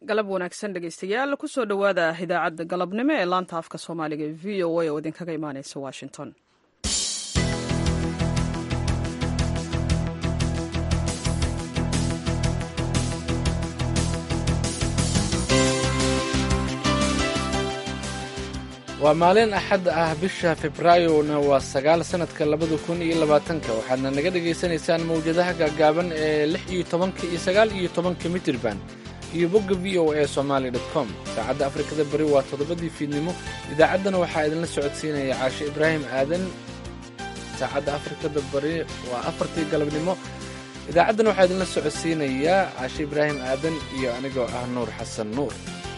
galab wanaagsan dhegeystayaal kusoo dhowaada idaacadda galabnimo ee laanta afka soomaaliga ee v o a oo idinkaga imaaneysa washington waa maalin axad ah bisha februaayona waa sagaal sannadka labada kun iyo labaatanka waxaadna naga dhagaysanaysaan mawjadaha gaagaaban ee lix iyo tobanka iyo sagaal iyo tobanka mitirban iyo bogga v o a somaali dot com saacadda afrikada bari waa toddobadii fiidnimo idaacaddana waxaa idinla socodsiinaya caashe ibraahim aadan saacadda afrikada bari waa afartii galabnimo idaacaddan waxaa idinla socodsiinayaa caashe ibraahim aadan iyo anigoo ah nuur xasan nuur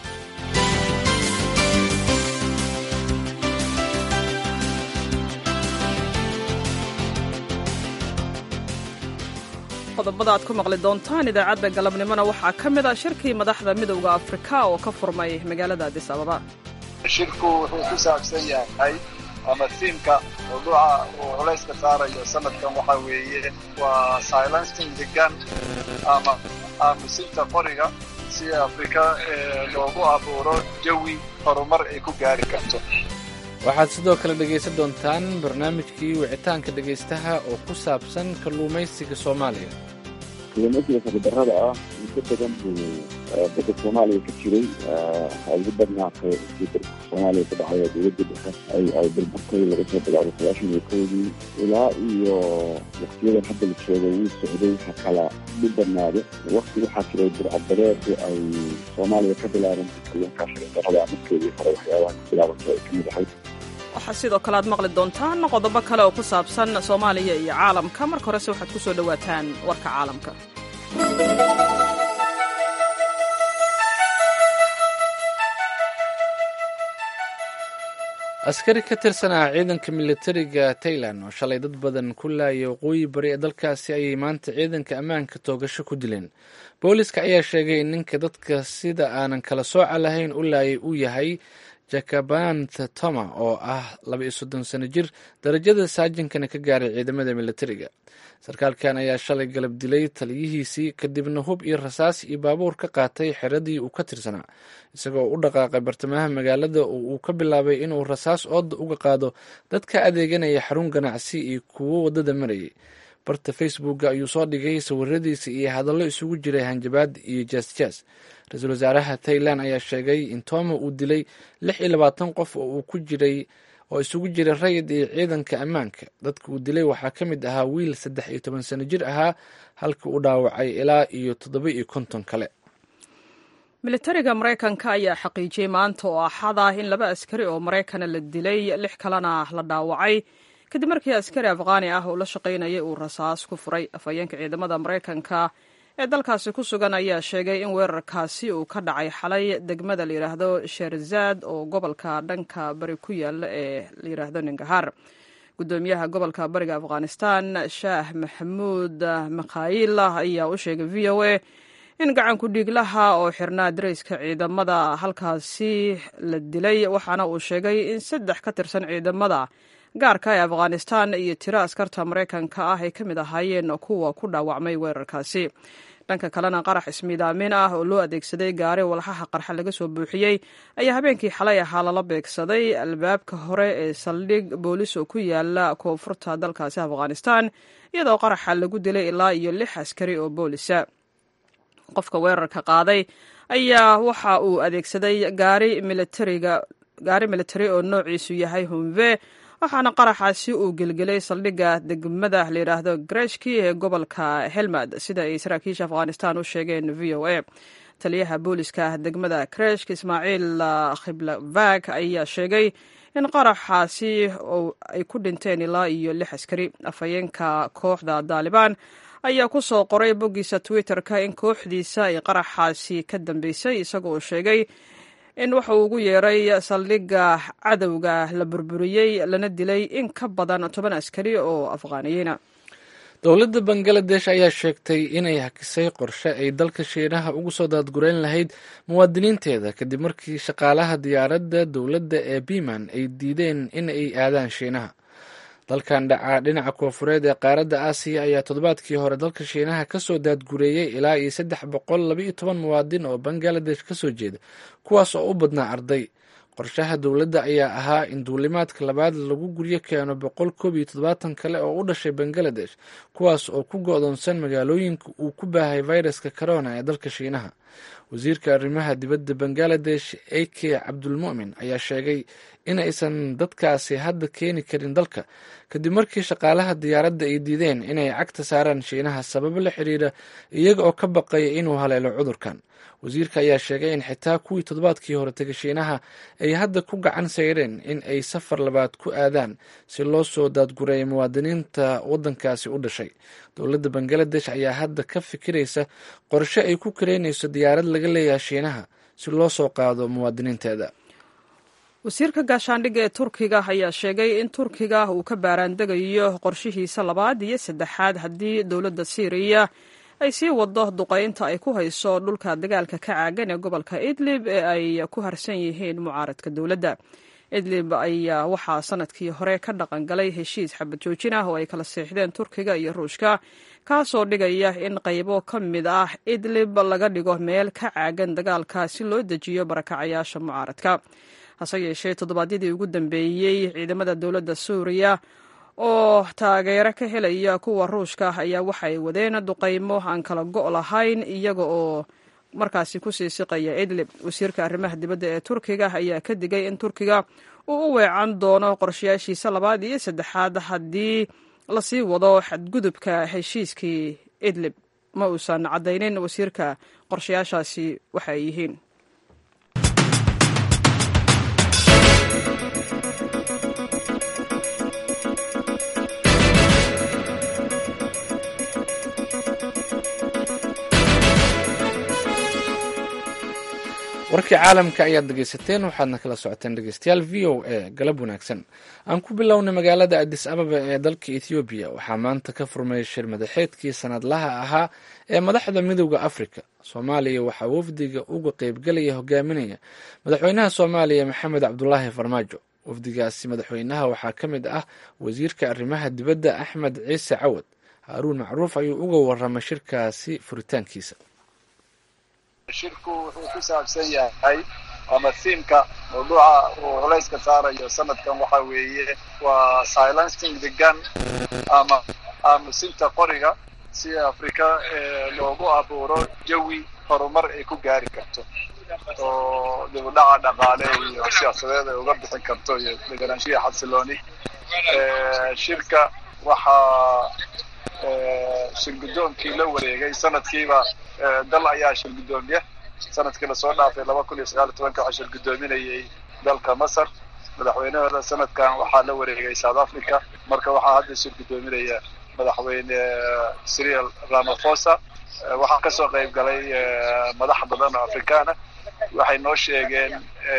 qodobada aad ku maqli doontaan idaacadda galabnimona waxaa ka mid a shirkii madaxda midowda afrika oo ka furmay magaalada adis ababa shirku wuxuu ku saabsan yahay ama tiimka mawduuca uu culayska saarayo sanadkan waxaa weeye waa silencing the gun ama aamusinta qoriga si afrika loogu abuuro jawi horumar ay ku gaari karto waxaad sidoo kale dhegaysan doontaan barnaamijkii wicitaanka dhegaystaha oo ku saabsan kalluumaysiga soomaaliya kalluumaysiga sabidarrada ah muddo badan buu badda soomaaliya ka jiray ugu badnaatay isii dalka soomaaliya ka dhacay oo dowladda dhexe ay ay burburtay laga soo bilaabo sagaashan iyo kowdii ilaa iyo waktiyadan hadda la joogo wuu socday waxa kala dhibanaado wakti waxaa jiray burcadbareedu ay soomaaliya ka bilaabantay kalluunkaa sabidarrada markeedii hore waxyaabaha ka bilaabantay ay ka mid ahayd waxaa sidoo kale aad maqli doontaan qodobo kale oo ku saabsan soomaaliya iyo caalamka marka horese waxaad ku soo dhowaataan warka caalamka askari ka tirsanaa ciidanka militariga tailan oo shalay dad badan ku laayay waqooyi bari ee dalkaasi ayay maanta ciidanka ammaanka toogasho ku dileen booliska ayaa sheegay in ninka dadka sida aanan kala sooca lahayn u laayay uu yahay jakabant toma oo ah laba iyo soddon sano jir darajada saajinkana ka gaaray ciidamada militariga sarkaalkan ayaa shalay galab dilay taliyihiisii kadibna hub iyo rasaas iyo baabuur ka qaatay xeradii uu ka tirsanaa isagoo u dhaqaaqay bartamaha magaalada oo uu ka bilaabay inuu rasaas ooda uga qaado dadka adeeganaya xarun ganacsi iyo kuwo waddada marayay barta facebooka ayuu soo dhigay sawiradiisa iyo hadallo isugu jiray hanjabaad iyo jaasjaas ra-iisul wasaaraha tailan ayaa sheegay in toma uu dilay lix iyo labaatan qof oo uu ku jiray oo isugu jiray rayid iyo ciidanka ammaanka dadka uu dilay waxaa ka mid ahaa wiil saddex iyo toban sano jir ahaa halka uu dhaawacay ilaa iyo toddoba iyo konton kale militariga maraykanka ayaa xaqiijiyey maanta oo axad ah in laba askari oo maraykana la dilay lix kalena la dhaawacay kadib markii askari afqaani ah oo la shaqaynayay uu rasaas ku furay afhayeenka ciidamada maraykanka ee dalkaasi ku sugan ayaa sheegay in weerarkaasi uu ka dhacay xalay degmada la yidhaahdo sherzad oo gobolka dhanka bari ku yaala ee la yidhaahdo ningahar gudoomiyaha gobolka bariga afghanistan shaah maxamuud makhayil ayaa u sheegay v o a in gacanku dhiiglaha oo xirnaa darayska ciidamada halkaasi la dilay waxaana uu sheegay in saddex ka tirsan ciidamada gaarka ee afghanistan iyo tiro askarta maraykanka ah ay ka mid ahaayeen kuwa ku dhaawacmay weerarkaasi dhanka kalena qarax ismiidaamin ah oo loo adeegsaday gaari walxaha qarxa laga soo buuxiyey ayaa habeenkii xalay ahaa lala beegsaday albaabka hore ee saldhig boolis oo ku yaala koonfurta dalkaasi afghanistan iyadoo qaraxa lagu dilay ilaa iyo lix askari oo boolisa qofka weerarka qaaday ayaa waxa uu adeegsaday gaari militariga gaari militari oo noociisu yahay humve waxaana qaraxaasi uu gelgelay saldhigga degmada la yidhaahdo greshki ee gobolka helmad sida ay saraakiisha afghanistan u sheegeen v o a taliyaha booliska degmada kreshk ismaaciil khiblavag ayaa sheegay in qaraxaasi ay ku dhinteen ilaa iyo lix askari afhayeenka kooxda daalibaan ayaa ku soo qoray boggiisa twitter-ka in kooxdiisa ay qaraxaasi ka dambeysay isagoo sheegay in waxa uu ugu yeeray saldhigga cadowga la burburiyey lana dilay in ka badan toban askari oo afghaaniyiina dowladda bangaladesh ayaa sheegtay inay hakisay qorshe ay dalka shiinaha ugu soo daadgureyn lahayd muwaadiniinteeda kadib markii shaqaalaha diyaaradda dowladda ee biman ay diideen in ay aadaan shiinaha dalkan dhaca dhinaca koofureed ee qaaradda aasiya ayaa toddobaadkii hore dalka shiinaha kasoo daadgureeyey ilaa iyo saddex boqol labaiyo toban muwaadin oo bangaladesh kasoo jeeda kuwaas oo u badnaa arday qorshaha dowladda ayaa ahaa in duulimaadka labaad lagu guryo keeno boqol koob iyo toddobaatan kale oo u dhashay bangaladesh kuwaas oo ku go-doonsan magaalooyinka uu ku baahay fayraska corona ee dalka shiinaha wasiirka arrimaha dibadda bangaladesh a k cabdulmu'min ayaa sheegay in aysan dadkaasi hadda keeni karin dalka kadib markii shaqaalaha diyaaradda ay diideen inay cagta saaraan shiinaha sababo la xiriira iyaga oo ka baqaya inuu haleelo cudurkan wasiirka ayaa sheegay in xitaa kuwii toddobaadkii hore tegay shiinaha ay hadda ku gacan sayreen in ay safar labaad ku aadaan si loo soo daadgureeya muwaadiniinta waddankaasi u dhashay dowladda bangaladesh ayaa hadda ka fikiraysa qorshe ay ku kareynayso diyaarad laga leeyahay shiinaha si loo soo qaado muwaadiniinteeda wasiirka gaashaandhigga ee turkiga ayaa sheegay in turkiga uu ka baaraandegayo qorshihiisa labaad iyo saddexaad haddii dowladda siiriya ay sii wado duqaynta ay ku hayso dhulka dagaalka ka caagan ee gobolka idlib ee ay ku harsan yihiin mucaaradka dowladda idlib ayaa waxaa sanadkii hore ka dhaqan galay heshiis xabad joojin ah oo ay kala seexdeen turkiga iyo ruushka kaasoo dhigaya in qaybo ka mid ah idlib laga dhigo meel ka caagan dagaalka si loo dejiyo barakacayaasha mucaaradka hase yeeshee toddobaadyadii ugu dambeeyey ciidamada dowladda suuriya oo taageero ka helaya kuwa ruushka ayaa waxay wadeen duqaymo aan kala go' lahayn iyaga oo markaasi kusii siqaya idlib wasiirka arrimaha dibadda ee turkiga ayaa ka digay in turkiga uu u weecan doono qorshayaashiisa labaad iyo saddexaad haddii lasii wado xadgudubka heshiiskii idlib ma uusan caddaynin wasiirka qorshayaashaasi waxa ay yihiin warkii caalamka ayaad dhegeysateen waxaadna kala socoteen dhegeystayaal v o a galab wanaagsan aan ku bilownay magaalada adis ababa ee dalka ethoobiya waxaa maanta ka furmay shir madaxeedkii sanadlaha ahaa ee madaxda midooda africa soomaaliya waxaa wafdiga uga qeybgelaya hogaaminaya madaxweynaha soomaaliya maxamed cabdulaahi farmaajo wafdigaasi madaxweynaha waxaa ka mid ah wasiirka arrimaha dibadda axmed ciise cawad haaruun macruuf ayuu uga waramay shirkaasi furitaankiisa shirku wuxuu ku saabsan yahay ama thiimka mawduuca uu culayska saarayo sanadkan waxa weeye waa silencing the gun ama aamusinta qoriga si afrika loogu abuuro jawi horumar ay ku gaari karto oo dibudhaca dhaqaale iyo siyaasadeed ay uga bixin karto iyo deganaanshiya xasilooni shirka waxaa shirgudoonkii la wareegay sanadkiiba dal ayaa shirgudoomiya sanadkii lasoo dhaafay laba kun iyo sagaal iyo tobanka waxaa shirgudoominayay dalka masar madaxweynahooda sanadkan waxaa la wareegay south africa marka waxaa hadda shirgudoominaya madaxweyne cyril ramaphosa waxaa kasoo qayb galay madax badan oo afrikaana waxay noo sheegeen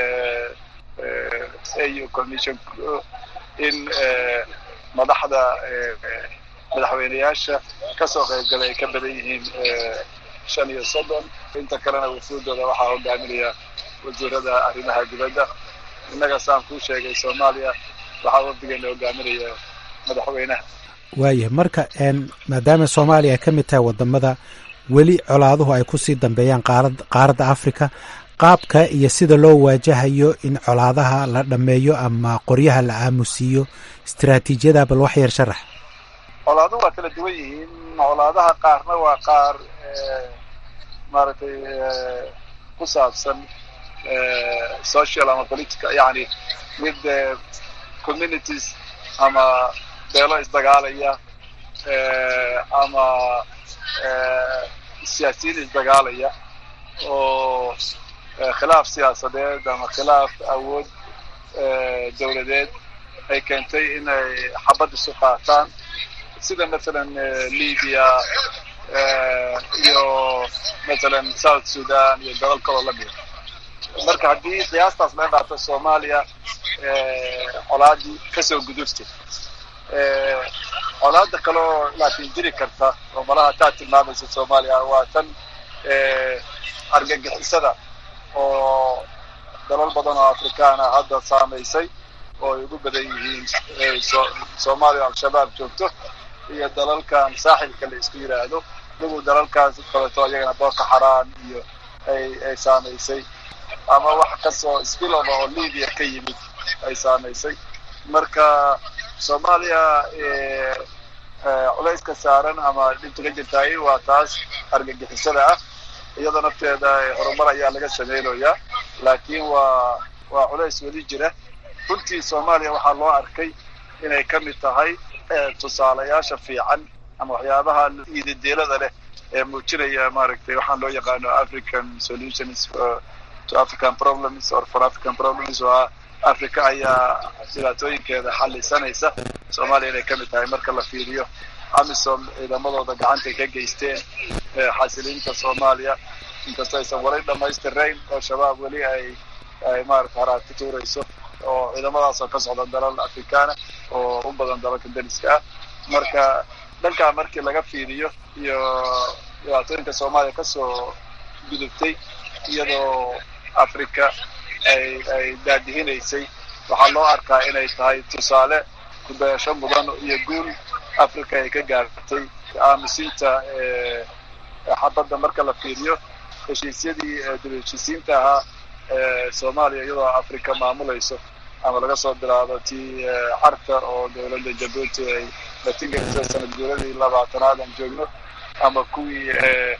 au commission in madaxda madaxweyneyaasha kasoo qayb galay ay ka badan yihiin shan iyo soddon inta kalena wafuudooda waxaa hogaaminaya wasiirada arrimaha dibadda innaga saan kuu sheegay soomaaliya waxaa wafdigeena hogaaminaya madaxweynaha waayahay marka maadaama soomaaliya ay ka mid tahay wadamada weli colaaduhu ay kusii dambeeyaan qaarad qaaradda africa qaabka iyo sida loo waajahayo in colaadaha la dhammeeyo ama qoryaha la aamusiiyo istaraatiijiyada bal wax yar sharax colaaduhu waa kala duwan yihiin colaadaha qaarna waa qaar maaragtay ku saabsan social ama politica yani mid communities ama beelo isdagaalaya ama siyaasiyiin isdagaalaya oo khilaaf siyaasadeed ama khilaaf awood dowladeed ay keentay inay xabad isu qaataan sida mathalan libya iyo mathalan south sudan iyo dalal kaloo lamida marka haddii qiyaastaas laga dhaato soomaaliya colaadii kasoo gudubta colaada kaloo laakiin jiri karta oo malaha taa tilmaamaysa soomaaliya waa tan argagixisada oo dalal badan oo afrikaana hadda saamaysay oo ay ugu badan yihiin soomaaliya al-shabaab joogto iyo dalalkan saaxilka la isku yidhaahdo iyagu dalalkaas kaleto iyagana booko xaraan iyo ay ay saamaysay ama wax kasoo spilova oo libya ka yimid ay saamaysay marka soomaaliya culayska saaran ama dhibta ka jirtaay waa taas argagixisada ah iyadoo nafteeda horumar ayaa laga sameynayaa laakiin waa waa culays weli jira runtii soomaaliya waxaa loo arkay inay ka mid tahay tusaalayaasha fiican ama waxyaabaha iidadeelada leh ee muujinaya maaragtay waxaan loo yaqaano african solutions to african problems or for african problems waa africa ayaa dhibaatooyinkeeda xallisanaysa soomaaliya inay ka mid tahay marka la fiiriyo amisom ciidamadooda gacantay ka geysteen xasiliinta soomaaliya inkastoo aysan wali dhamaystirayn oo shabaab weli ay ay maarata haraati tuurayso oo ciidamadaas oo ka socda dalal afrikaana oo u badan dalalka dariska ah marka dhankaa markii laga fiiriyo iyo dhibaatooyinka soomaaliya kasoo gudubtay iyadoo africa ay ay daadihinaysay waxaa loo arkaa inay tahay tusaale kudayasho mudan iyo guul africa ay ka gaartay aamusinta xabadda marka la fiiriyo heshiisyadii dib heshiisiinta ahaa soomaaliya iyadoo africa maamulayso ama laga soo bilaabo tii carta oo dowladda jabuuti ay latingelisay sanad guuradii labaatanaad aan joogno ama kuwii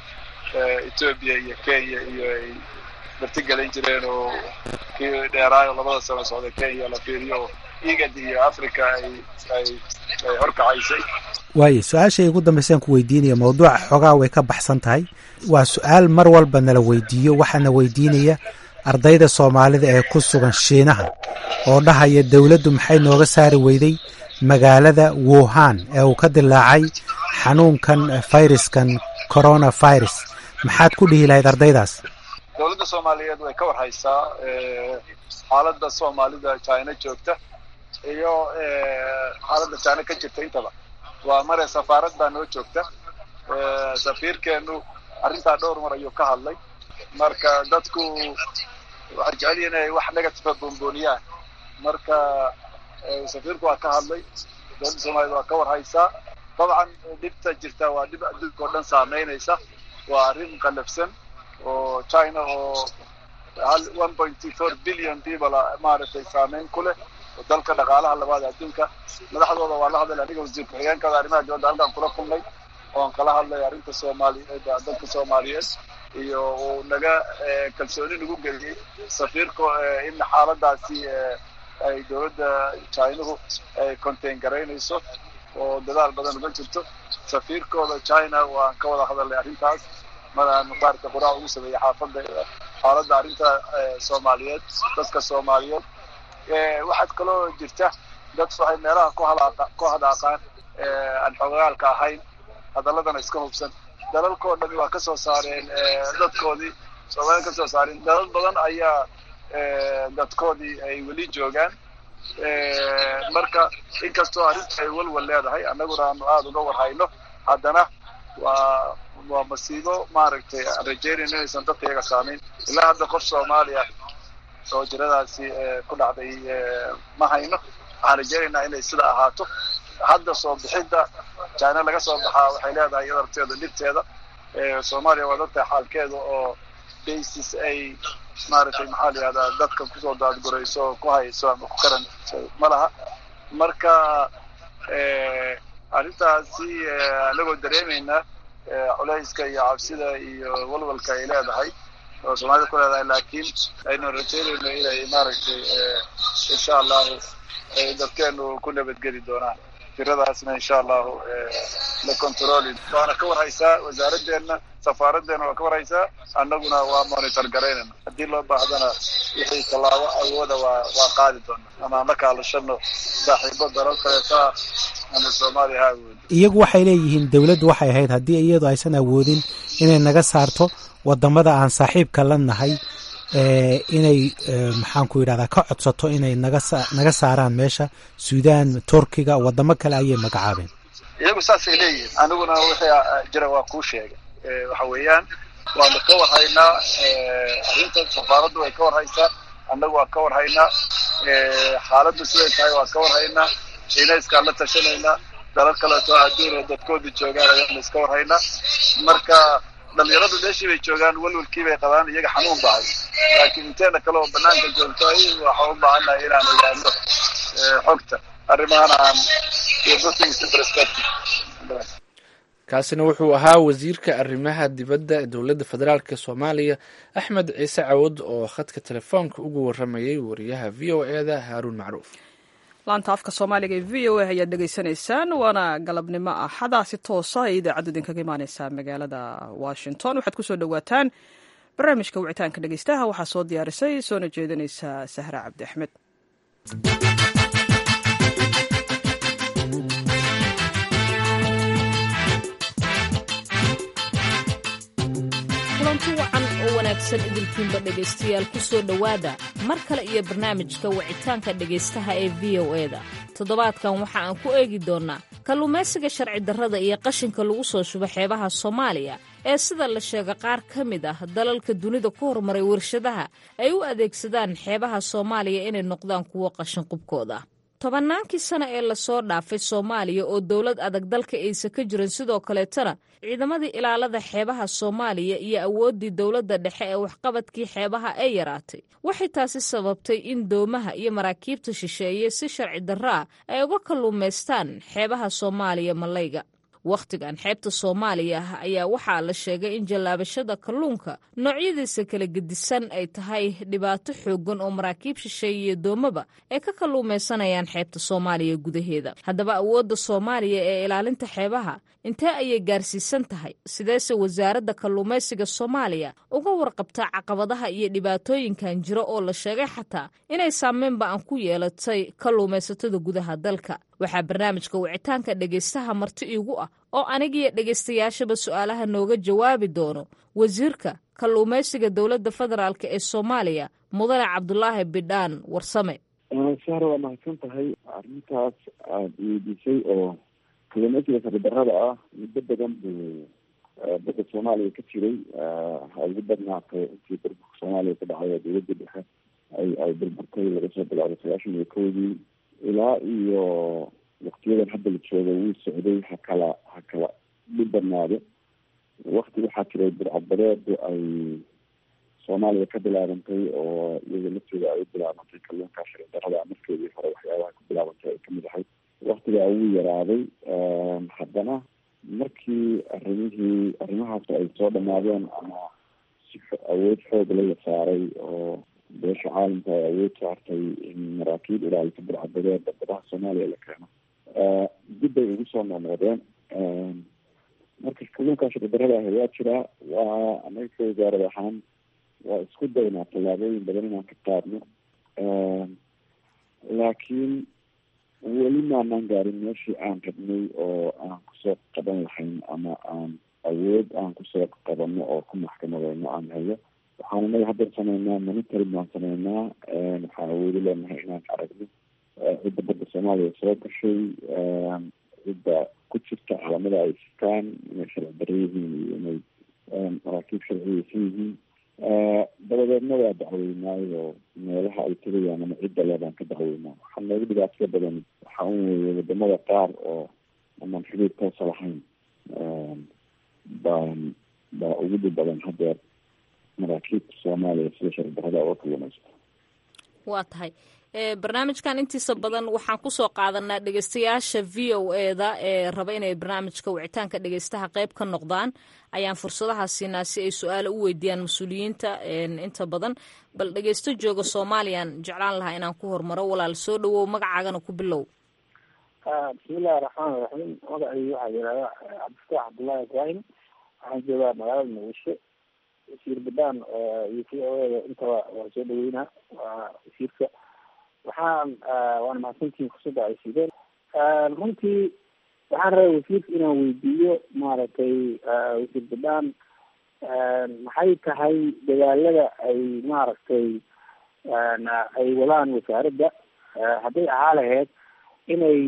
ethoobia iyo kenya iyo ay martigelin jireen oo kii dheeraayo labada sano socda kenya la fiiriyo igad iyo africa ay ay ay horkacaysay waayo su-aashay ugu dambaysaan ku weydiinaya mawduuca xoogaa way ka baxsan tahay waa su-aal mar walba nala weydiiyo waxaana weydiinaya ardayda soomaalida ee ku sugan shiinaha oo dhahaya dowladdu maxay nooga saari weyday magaalada wuhan ee uu ka dilaacay xanuunkan fayraskan corona virus maxaad ku dhihi lahayd ardaydaas dowladda soomaaliyeed way ka warhaysaa xaaladda soomaalida china joogta iyo xaaladda china ka jirta intaba waa mare safaarad baa noo joogta safiirkeenu arrintaa dhowr mar ayuu ka hadlay marka dadku waxay jecel yihin inay wax negativa boonbooniyaan marka safiirku waa ka hadlay dowladda soomaaliyed waa ka warhaysaa dabcan dhibta jirta waa dhib adduunka oo dhan saameynaysa waa arrin qalafsan oo china oo hal one point four billion people maaragtay saameyn ku leh oo dalka dhaqaalaha labaad adduunka madaxdooda waa la hadlay aniga wasiir ku-xigeenkada arrimaha dibadda halkaan kula kulnay oon kala hadlay arrinta soomaaliyeed dalka soomaaliyeed iyo uu naga kalsooni nagu geliyey safiirka in xaaladaasi ay dowladda chinuhu ay contain garaynayso oo dadaal badan uga jirto safiirkooda china waan ka wada hadalnay arrintaas madaan maarata qoraa ugu sameeyey xaafadda xaaladda arrinta soomaaliyeed dadka soomaaliyeed waxaad kaloo jirta dad waxay meelaha ku halaaqa ku hadaaqaan aan xogaalka ahayn hadaladana iska hubsan dalalkoo dhami waa kasoo saareen dadkoodii soomaaliya kasoo saareen dalal badan ayaa dadkoodii ay weli joogaan marka inkastoo arrinta ay walwal leedahay annaguna aanu aada uga warhayno haddana waa waa masiibo maaragtay aan rajeynayno inaysan dadka iyaga saamayn ilaa hadda qof soomaaliya oo jiradaasi ku dhacday ma hayno waxaan rajeynaynaa inay sida ahaato hadda soo bixidda china laga soo baxaa waxay leedahay iyada arteeda dhibteeda soomaaliya waa dadtahay xaalkeeda oo basis ay maaragtay maxaa la yihahdaa dadka kusoo daadgurayso oo ku hayso ama ku karan ma laha marka arrintaasi anagoo dareemaynaa culayska iyo cabsida iyo walwalka ay leedahay oo soomaalida ku leedahay laakiin aynu rajeynayno inay maaragtay insha allahu dadkeenu ku nabadgeli doonaan tiradaasna insha allahu la controli waana ka warhaysaa wasaaraddeena safaaraddeena waa ka warhaysaa annaguna waa monitor garaynayna haddii loo baahdana wixii tallaabo awooda waa waa qaadi doona ama aan la kaalashano saaxiibo dalal kaleeta ama soomaaliya ha awoodi iyagu waxay leeyihiin dowladdu waxay ahayd haddii iyadu aysan awoodin inay naga saarto wadamada aan saaxiibka la nahay inay maxaanku yidhahdaa ka codsato inay naga naga saaraan meesha suudaan turkiga wadamo kale ayay magacaabeen iyagu saasay leeyihiin aniguna wixii jira waa kuu sheegay waxa weeyaan waanu ka warhaynaa arrinta safaaraddu way ka warhaysaa annagu waa ka warhaynaa xaaladdu siday tahay waa ka warhaynaa shiinayskaan la tashanaynaa dalal kaleeto adduun oo dadkooda joogaan ayaanu iska warhaynaa marka dhalinyaradu meeshii bay joogaan welwelkii bay qabaan iyaga xanuun bahay laakiin inteena kale oo banaanka joogto waxaa u baahannahay inaan ogaano xogta arrimahan aan kaasina wuxuu ahaa wasiirka arrimaha dibadda ee dowladda federaalk soomaaliya axmed ciise cawad oo khadka telefoonka ugu waramayay wariyaha v o e da haaruun macruuf laanta afka soomaaliga ee v o a ayaad dhegaysanaysaan waana galabnimo axada si toosa ay idaacaddu idinkaga imaaneysaa magaalada washington waxaad kusoo dhowaataan barnaamijka wicitaanka dhegeystaha waxaa soo diyaarisay soona jeedinaysa sahra cabdi axmed kulanti wacan oo wanaagsan idinkiinba dhegaystayaal ku soo dhowaada mar kale iyo barnaamijka wicitaanka dhegaystaha ee v o e da toddobaadkan waxa aan ku eegi doonnaa kalluumaysiga sharci darrada iyo qashinka lagu soo shubo xeebaha soomaaliya ee sida la sheega qaar ka mid ah dalalka dunida ku horumaray warshadaha ay u adeegsadaan xeebaha soomaaliya inay noqdaan kuwo qashin qubkooda tobannaankii sana ee lasoo dhaafay soomaaliya oo dowlad adag dalka aysa ka jirin sidoo kaleetana ciidamadii ilaalada xeebaha soomaaliya iyo awooddii dowladda dhexe ee waxqabadkii xeebaha ay yaraatay waxay taasi sababtay in doomaha iyo maraakiibta shisheeye si sharci darro ah ay uga kalluumaystaan xeebaha soomaaliya malayga wakhtigan xeebta soomaaliya ah ayaa waxaa la sheegay in jallaabashada kalluunka noocyadiisa kala gedisan ay tahay dhibaato xooggan oo maraakiib shisheeye iyo doomaba ay ka kalluumaysanayaan xeebta soomaaliya gudaheeda haddaba awoodda soomaaliya ee ilaalinta xeebaha intee ayay gaarsiisan tahay sideese wasaaradda kalluumaysiga soomaaliya uga warqabtaa caqabadaha iyo dhibaatooyinkan jiro oo la sheegay xataa inay saameynba aan ku yeelatay kalluumaysatada gudaha dalka waxaa barnaamijka wicitaanka dhegaystaha marti iigu ah oo anigiyo dhegaystayaashaba su-aalaha nooga jawaabi doono wasiirka kalluumaysiga dowladda federaalk ee soomaaliya mudane cabdulaahi bidhaan warsame sahra waa mahadsan tahay arrintaas aada weydiisay oo kalluumaysiga saridarrada ah muddo badan buu badda soomaaliya ka jiray ha ugu badnaatay intii burburka soomaaliya ka dhacay oo dowladda dhexe ay ay burburtay laga soo bilaabay sagaashan iyo kowdii ilaa iyo waktiyadan hadda la jooga wuu socday ha kala ha kala dhib badnaado wakti waxaa jiray burcadbadeedu ay soomaaliya ka bilaabantay oo iyaga laftooda ay u bilaabantay kalluunka sharci darrada markeedii hore waxyaabaha ku bilaabantay ay kamid ahayd waktigaa wuu yaraaday haddana markii arrimihii arrimahaas ay soo dhamaadeen ama si awood xoog la saaray oo beesha caalamka ay awood saartay in maraakiib ilaalisa burcadbadeeda badaha soomaaliya la keeno dib bay ugu soo noqnoqdeen marka kalluunka sharci darrada ahi waa jiraa waa anaga ka wasaarad ahaan waa isku daynaa tallaabooyin badan inaan ka qaadno laakiin weli maanaan gaarin meeshii aan rabnay oo aan kusoo qaban lahayn ama aan awood aan kusoo qabano oo ku maxkamadeyno aan hayo waxaan inaga hadda sameynaa monitoring baan sameynaa waxaan awoodi leenahay inaan aragno cidda badda soomaaliya soo gashay cidda ku jirta calamada ay sitaan inay sharci darro yihiin iyo inay maraakiib sharciyeysan yihiin dabadeedna waa dacweynaayo meelaha ay tegayaan ama cidda le baan ka dacweynaa waxaa noogu dhibaato badan waxaa un weeye wadamada qaar oo amaan xiriir toosa lahayn baan baa ugu dhib badan hadeer maraakiibta soomaaliya sida sharci darrada uga kalluumaysta waa tahay barnaamijkan intiisa badan waxaan kusoo qaadanaa dhegeystayaasha v o e da ee raba inay barnaamijka wicitaanka dhegeystaha qeyb ka noqdaan ayaan fursadaha siinaa si ay su-aalo u weydiiyaan mas-uuliyiinta inta badan bal dhegeysto jooga soomaaliyaan jeclaan lahaa inaan ku hormaro walaal soo dhawow magacaagana ku bilow bismillahi raxmaani raxiim magacaygu waxaa yihahda cabdifataax cabdullahi ibraahim waxaan joogaa magaalada muqdisho wasiir badaan iyo v o e da intaba waa soo dhaweynaa waa wasiirka waxaan waana mahadsantihiin fursadda ay siideen runtii waxaan rabay wasiirka inaan weydiiyo maaragtay wasiir badaan maxay tahay dadaalada ay maaragtay ay wadaan wasaaradda hadday ahaa lahayd inay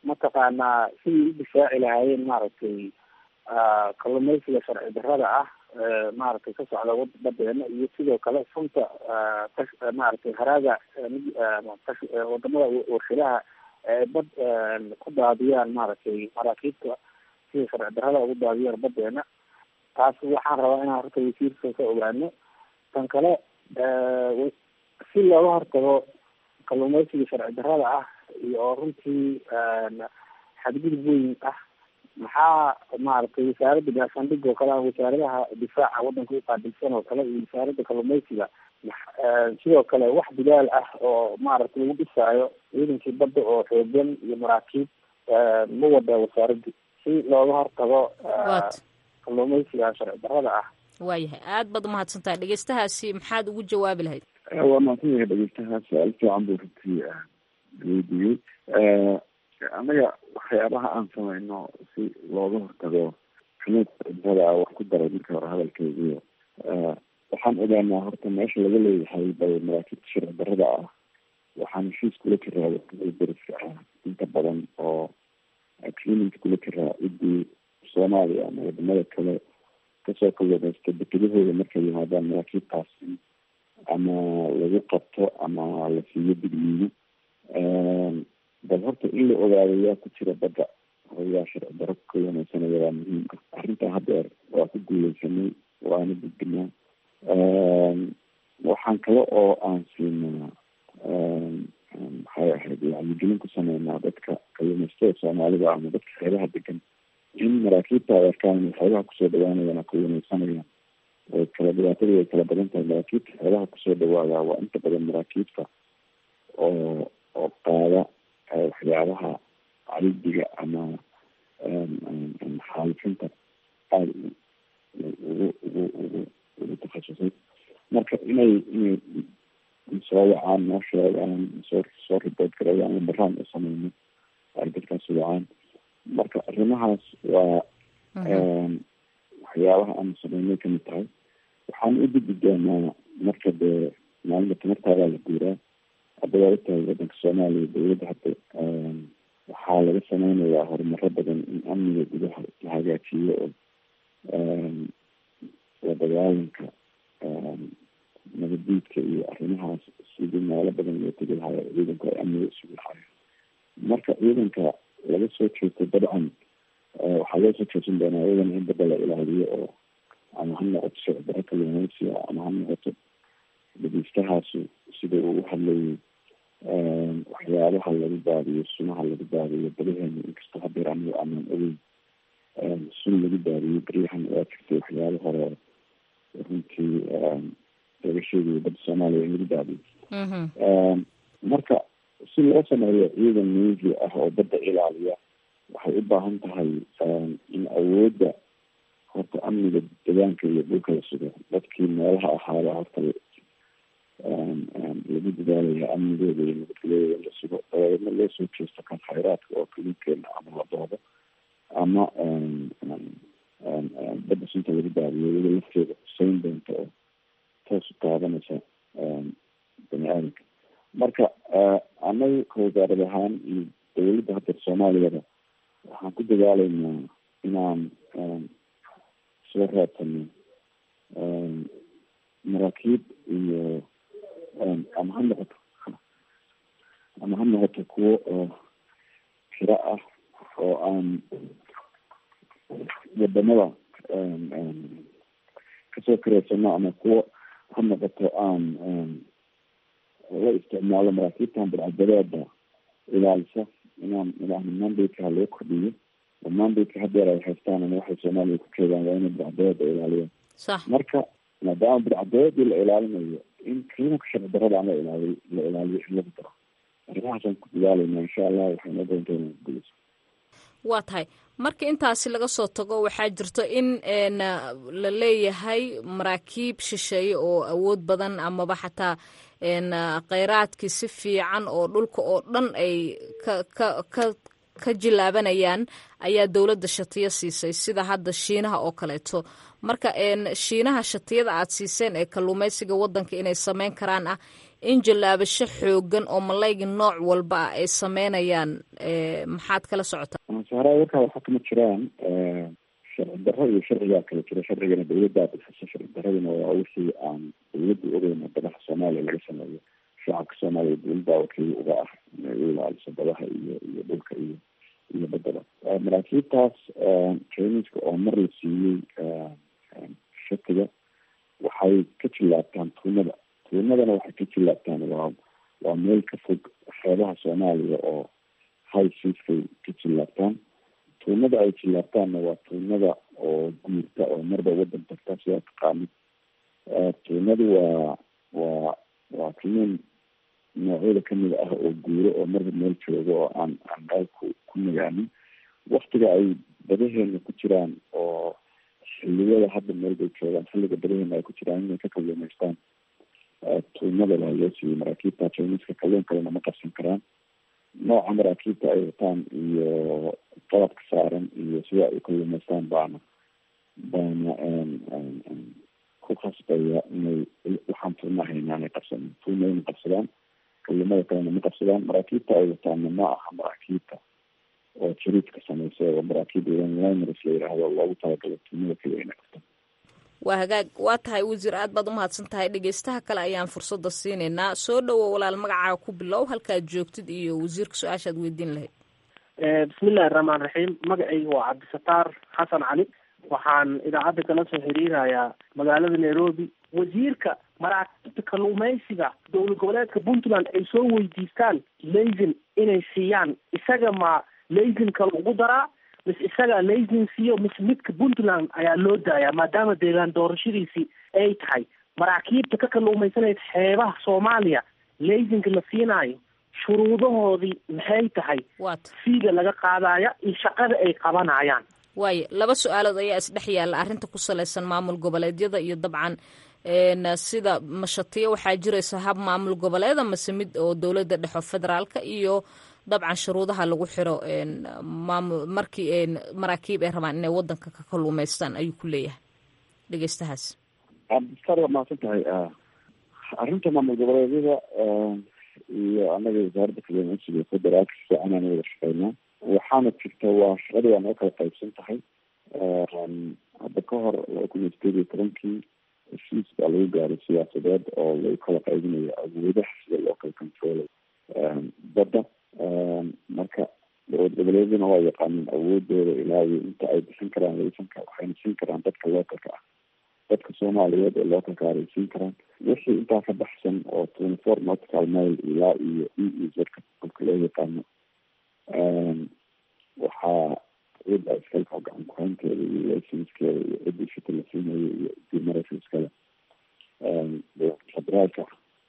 mataqaanaa sidii u difaaci lahaayeen maaragtay kalluumaysiga sharci darrada ah maaragtay ka socda badeena iyo sidoo kale sunta maaragtay haraaga wadamada warshadaha ee bad ku daadiyaan maaragtay maraakiibta sida sharci darrada ugu daadiyaan badeena taas waxaan rabaa inaan horta wasiirka ka ogaano tan kale si looga hortago kalluumeysiga sharci darrada ah iyo oo runtii xadgudub weyn ah maxaa maaragtay wasaaradda gaashaandhig oo kale ah wasaaradaha difaaca waddanka uqaabilsan oo kale iyo wasaaradda kalluumeysiga sidoo kale wax bilaal ah oo maaragtay lagu dhisaayo ciidankii badda oo xoogan iyo maraakiib ma wada wasaaraddi si looga hortago kalluumeysiga sharci darrada ah waayahay aad baad umahadsantahay dhegeystahaasi maxaad ugu jawaabi lahayd waa mahadsan yahay dhegeystahaas su-aal fiican buu runtii weydiiyey annaga waxyaabaha aan samayno si looga hortago xunuudada wax ku daray marka hore hadalkeygiyo waxaan ogaanaa horta meesha laga leeyahay bay maraakiibta sharci darrada ah waxaan heshiis kula jiraa wadamada deriska ah inta badan oo clininka kula jiraa ciddii soomaaliya ama wadamada kale kasoo kalwadaysta dekedahooda markay yimaadaan maraakiibtaas ama lagu qabto ama la siiyo digniino bal horta in la ogaado yaa ku jira badda oo yaa sharci daro ka wanagsanaya waa muhiim ah arrintaa haddeer waa ku guuleysanay waana gudbinaa waxaan kale oo aan siinaa maxay ahayd wacyigelin ku sameynaa dadka kalluumaystada soomaalida ama dadka xeebaha degan in maraakiibta ay arkaan inay xeebaha kusoo dhawaanayaan oo ka wanagsanayaan way kala dhibaatadii way kala badan tahay maraakiibta xeebaha kusoo dhawaadaa waa inta badan maraakiibta oo oo qaada waxyaabaha caridiga ama xaalifinta aada ugu ugu ugu ugu takhasusay marka inay inay soo wacaan noo sheegaan soo soo ribood gareeyaan lambaraan u sameyno ay dadkaas wacaan marka arrimahaas waa waxyaabaha aan sameynay kamid tahay waxaan u gudbi doonaa marka dee maalinta tamartaadaa la guuraa hadda waa ogtahay waddanka soomaaliya dawladda hadda waxaa laga sameynayaa horumaro badan in amniga gudaha la hagaajiyo oo la dagaalanka nabadiidka iyo arrimahaas sidii meelo badan loo tegi lahayo ciidanku ay amniga isugu lahayo marka ciidanka laga soo jeesto dabcan waxaa loo soo jeesan doonaa iyadana in badda la ilaaliyo oo ama ha noqoto sharci daro kalluumeysiga ama ha noqoto dhegeystahaasi sida uu u hadlayay waxyaabaha lagu daadiyo sunaha lagu daadiyo badaheena inkastoo hadeer aniga aanan ogeyn sun lagu daadiyo beryahan waa jirtay waxyaaba hore runtii laga sheegayo badda soomaaliya in lagu daadiyo marka si loo sameeyo ciidan navy ah oo badda ilaaliya waxay u baahan tahay in awoodda horta amniga deegaanka iyo dhulka la sugo dadkii meelaha ahaada horta lagu dadaalaya amnigooda iyo nabadgelyadooda in la sugo dabeedna loo soo jeesto kan khayraadka oo kalinkeena ama la doodo ama badda sunta lagu daadiyo iyada lafteeda huseyn doonta oo toos u taabanaysa bani aadamka marka annaga ka wasaarad ahaan iyo dawladda hadda soomaaliyada waxaan ku dadaalaynaa inaan soo raadsano maraakiib iyo ama ha noqoto ama ha noqoto kuwo oo xiro ah oo aan wadamada kasoo kareysano ama kuwo ha noqoto aan la isticmaalo maraakiibtan badcadadeeda ilaalisa inaan ilaahna mandadeka loo kordhiyo oo mandadeka hadeer ay haystaan ama waxay soomaaliya ku jeedaan waa inay badcadadeeda ilaaliyaan marka maadaama badcadeedii la ilaalinayo in qiimanka sharci darada aan la ilaaliy la ilaaliyo in lagu daro arrimahaasaan ku dadaalayna insha allah waxay noo doonta inaan gulayso waa tahay marka intaasi laga soo tago waxaa jirto in la leeyahay maraakiib shisheeye oo awood badan amaba xataa kheyraadkii si fiican oo dhulka oo dhan ay ka ka ka ka jilaabanayaan ayaa dowladda shatiyo siisay sida hadda shiinaha oo kaleeto marka shiinaha shatiyada aad siiseen ee kalluumeysiga waddanka inay sameyn karaan ah in jallaabasho xoogan oo malayga nooc walba ah ay sameynayaan maxaad kala socotaa sahraa warkaa waxaa kama jiraan sharci darro iyo sharcigaa kala jira sharcigana dawladdaa bixisa sharci daradina waa wixii aan dawladdu ogeyn badaha soomaaliya laga sameeyo shacabka soomaaliya dawladdaa wakiil uga ah inay u ilaaliso badaha iyo iyo dhulka iyo iyo badada maraakiibtaas traininska oo mar la siiyey shatiga waxay ka jillaabtaan tuunada tuunadana waxay ka jillaabtaan waa waa meel ka fog xeebaha soomaaliya oo high seaskay ka jillaabtaan tuunada ay jillaabtaanna waa tuunada oo guurta oo marba wadan tagta sidaa taqaanid tuunadu waa waa waa tuunan noocyada kamid ah oo guuro oo marba meel jooga oo aan aan meel ku ku nagaanin waktiga ay badaheena ku jiraan oo xiliyada hadda meel bay joogaan xilliga badaheena ay ku jiraan inay ka kalluumaystaan tuunada baa loo siiyey maraakiibta jiniska kalluun kalena ma qabsan karaan nooca maraakiibta ay wataan iyo qalabka saaran iyo sida ay kalluumaystaan baana baana ku khasbaya inay waxaan tuunaha inaanay qabsanin tuuna inay qabsadaan kalluumada kalena ma qabsadaan maraakiibta ay wataanna ma aha maraakiibta oo jariidka samaysa oo maraakiib liners la yidhaahdo loogu talagalo tuunada keliya inay qabtaan waa hagaag waa tahay wasiir aad baad umahadsan tahay dhegeystaha kale ayaan fursadda siinaynaa soo dhowo walaal magacaaga ku bilow halkaad joogtid iyo wasiirka su-aashaad weydiin lahayd bismillahi raxmaan raxiim magacayga waa cabdisataar xasan cali waxaan idaacadda kala soo xiriirayaa magaalada nairobi wasiirka maraakiibta kalluumaysiga dowlad goboleedka puntland ay soo weydiistaan laysin inay siiyaan isaga ma laysinka lagu daraa mis isagaa laysin siiyo mis midka puntland ayaa loo daayaa maadaama deegaan doorashadiisii ay tahay maraakiibta ka kalluumaysanaysa xeebaha soomaaliya laysinka la siinaayo shuruudahoodii maxay tahay waat fiiga laga qaadaya iyo shaqada ay qabanayaan waayo laba su-aalood ayaa isdhex yaalla arrinta ku salaysan maamul goboleedyada iyo dabcan sida mashatiyo waxaa jiraysa hab maamul goboleeda mase mid oo dowladda dhexo federaalka iyo dabcan shuruudaha lagu xiro maamul markii maraakiib ay rabaan inay wadanka ka kalluumaystaan ayuu ku leeyahay dhegeystahaas cabdistar waa mahadsan tahay arrinta maamul goboleedyada iyo anaga wasaaradda kalluumaysiga federaalka si fiican aan wada shaqeynaa waxaana jirta waa shaqada waa noo kala qaybsan tahay hadda ka hor laba kun iyo sideed iyo tobankii heshiis baa lagu gaaray siyaasadeed oo lagu kala qaybinayo awoodaha sida loo kala controlay badda marka dowlad goboleedyaduna waa yaqaaneen awoodooda ilaa iyo inta ay bixin karaan laysanka waxayna siin karaan dadka localka ah dadka soomaaliyeed ee localka ah ay siin karaan wixii intaa ka baxsan oo twenty four nautical mile ilaa iyo e e zka kolka loo yaqaano waxaa cid a iskalka gacan kuhaynteeda iyo laysanskeeda iyo ciddii shita la siinayo iyo ciddii maraysa iskale federaalka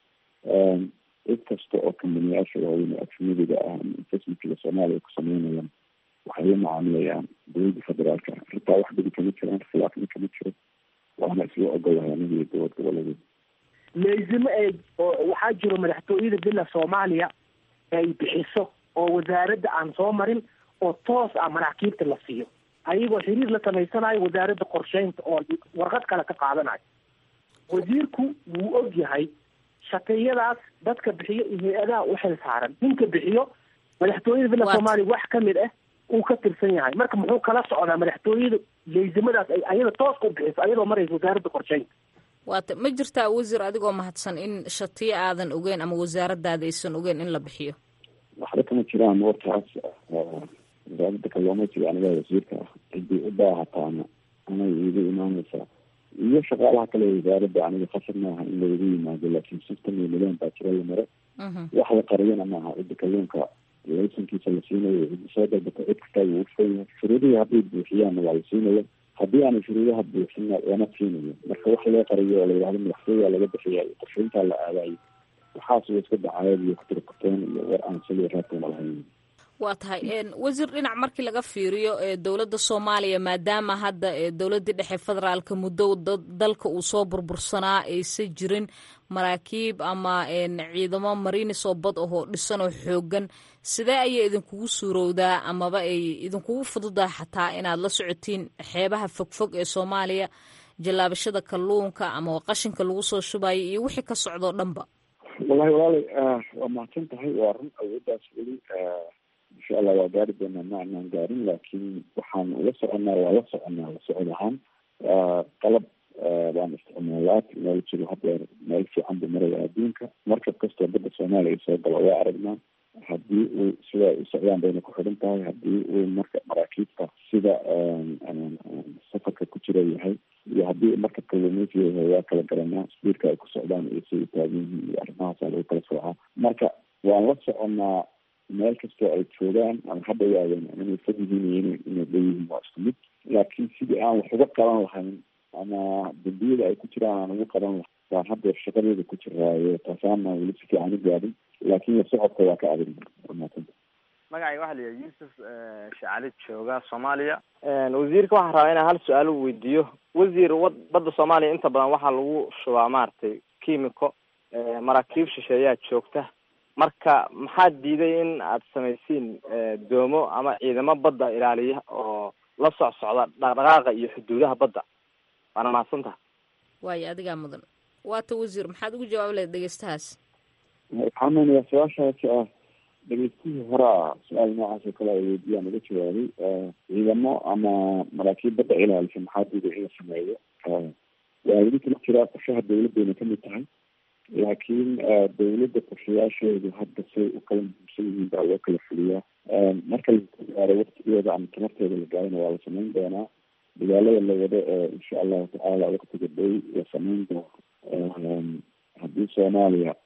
cid kasta oo kambaniyaasha waaweyn ee ajnadiga ah ama investmentkiga soomaaliya ku sameynayaan waxay la macaamilayaan dowladda federaalka arrintaa wax dhigi kama jiraan khilaafna kama jiro waana isla ogolahay aniga iyo dowlad goboleedeed laysimo ay oo waxaa jiro madaxtooyada bila soomaaliya ay bixiso oo wasaaradda aan soo marin oo toos ah maraakiibta la siiyo ayagoo xiriir la samaysanayo wasaaradda qorsheynta oo warqad kale ka qaadanayo wasiirku wuu og yahay shaqiyadaas dadka bixiyo iyo hay-adaha u xil saaran ninka bixiyo madaxtooyada villa soomaaliya wax kamid ah uu ka tirsan yahay marka muxuu kala socdaa madaxtooyada laysimadaas ay ayada tooska u bixiso ayadoo maraysa wasaaradda qorsheynta waata ma jirtaa wasiir adigoo mahadsan in shatiyo aadan ogeyn ama wasaaradaada aysan ogeyn in la bixiyo waxba kama jiraan wartaas wasaaradda kalluumaysiga aniga wasiirka ah ciddii u baahataana anay iiga imaaneysaa iyo shaqaalaha kale wasaaradda aniga khasar maaha in laigu yimaado laakiin system iyo nidaam baa jira la maro wax la qariyana maaha cidda kalluunka laysankiisa la siinayo cidda soo dalbata cid kastaa wuu ufan yahay shuruudihii hadday buuxiyaanna waa la siinaya haddii aanay shuruudaha buuxinna lama siinayo marka wax loo qariyo oo la yidhahdo madaxtooyaa laga bixiya iyo qorsheyntaa la aadayo waxaas way iska dacaayad iyo kutirkuteen iyo war aan saliya raabtoona lahayn waa tahay wasiir dhinac markii laga fiiriyo dowladda soomaaliya maadaama hadda dowladdii dhexe federaalka muddo dalka uu soo burbursanaa aysan jirin maraakiib ama ciidamo marinis oo bad ahoo dhisan oo xoogan sidee ayay idinkugu suurowdaa amaba ay idinkugu fududaa xataa inaad la socotiin xeebaha fogfog ee soomaaliya jallaabashada kalluunka ama qashinka lagu soo shubayo iyo wixii ka socdoo dhanba wallahi walaalay waa mahadsan tahay waa run awooddaas weli insha allah waa gaari doonaa ma anaan gaarin laakiin waxaan ula soconaa waa la soconaa la socod ahaan qalab baan isticmaalaa technologyga hadeer meel fiican buu maraya adduunka markab kastoo badda soomaaliya soo galo waa aragnaa haddii uu sida ay u socdaan bayna ku xidhan tahay haddii uu marka maraakiibta sida safarka ku jira yahay iyo haddii markabka lumeysiga yahay waa kala garanaa sbiirka ay ku socdaan iyo siday taagan yihiin iyo arrimahaasa lagu kala soocaa marka waan la soconaa meel kastoo ay joogaan ama hadda yaadeen inay fog yihiin iyo ina inay leeyihiin waa isku mid laakiin sidii aan wax uga qaban lahayn ama dambiyada ay ku jiraan aan ugu qaban lahayn baan haddeer shaqadeeda ku jiraayo taasaana weli si fiican u gaadin laakiin la socodka waa ka adag maasanta magacayga waxaa la yihi yuusuf shacali jooga soomaaliya wasiirka waxaa rabaa inaan hal su-aal u weydiiyo wasiir wad badda soomaaliya inta badan waxaa lagu shubaa maaragtay kimiko maraakiib shisheeyaa joogta marka maxaa diiday in aad samaysiin doomo ama ciidamo badda ilaaliya oo la soc socda dhaqdhaqaaqa iyo xuduudaha badda waana mahadsantaha waayo adigaa mudan waata wasiir maxaad ugu jawaabi lahayd dhegeystahaas waxaa meynayaa su-aashaasi ah dhegeystihii horaa su-aal noocaas oo kale ay weydiyaan uga jawaabay ciidamo ama maraakiib badda ilaalisa maxaa diiday in la sameeyo waa weli kala jiraa qorshaha dawladdeena kamid tahay laakiin dawladda qorshayaasheedu hadda say u kala muhiimsan yihiin baa loo kala fuliyaa marka la gaaro waktigeeda ama tamarteeda la gaarana waa la samayn doonaa dagaalada la wado ee insha allahu tacaala waktiga dhow la samayn doono haddii soomaaliya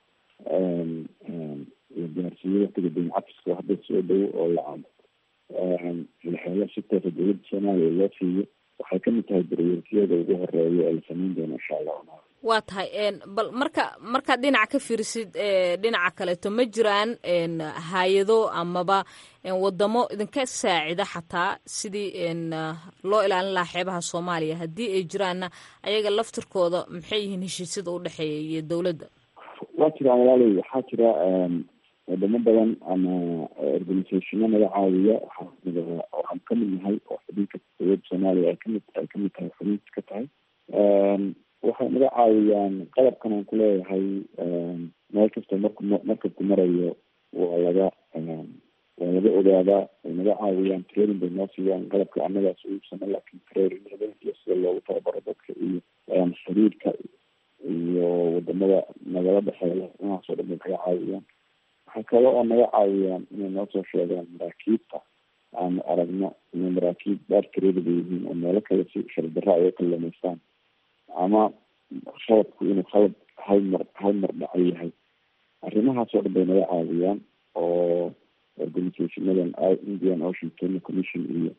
la gaarsiiyo waktiga daymacafiska hadda soo dhow oo la laxeelo si toosa dawladda soomaaliya loo siiyo waxay kamid tahay daryeelkiyada ugu horeeya ee la samayn doono insha allahu waa tahay bal marka markaad dhinaca ka fiirisid dhinaca kaleeto ma jiraan hay-ado amaba wadamo idinka saacida xataa sidii loo ilaalin lahaa xeebaha soomaaliya haddii ay jiraanna ayaga laftirkooda maxay yihiin heshiisyada u dhexeeya iyo dawladda waa jiraan walaaley waxaa jira wadamo badan ama organisationo naga caawiya waxaa kamid waxaan kamid nahay oo xubinka dawladda soomaaliya ay kamid ay kamid tahay xubinka ka tahay waxay naga caawiyaan qalabkan aan kuleeyahay meel kastoo marku markabku marayo waa laga waa laga ogaadaa way naga caawiyaan training bay noo siiyaan qalabka annagaas uibsano laakiin traininada iyo sida loogu tababaro dadka iyo xiriirka iyo wadamada nagala dhexeeya inahaas oo dhan bay naga caawiyaan waxay kale oo naga caawiyaan inay noo soo sheegaan maraakiibta aanu aragno inay maraakiib baarkareedaba yihiin oo meelo kale si shardarra ay ka lumaystaan ama khaladku inuu khalad hal mar hal mar dhaco yahay arrimahaas oo dhan bay naga caawiyaan oo organisationadan indian ocean kenya commission iyo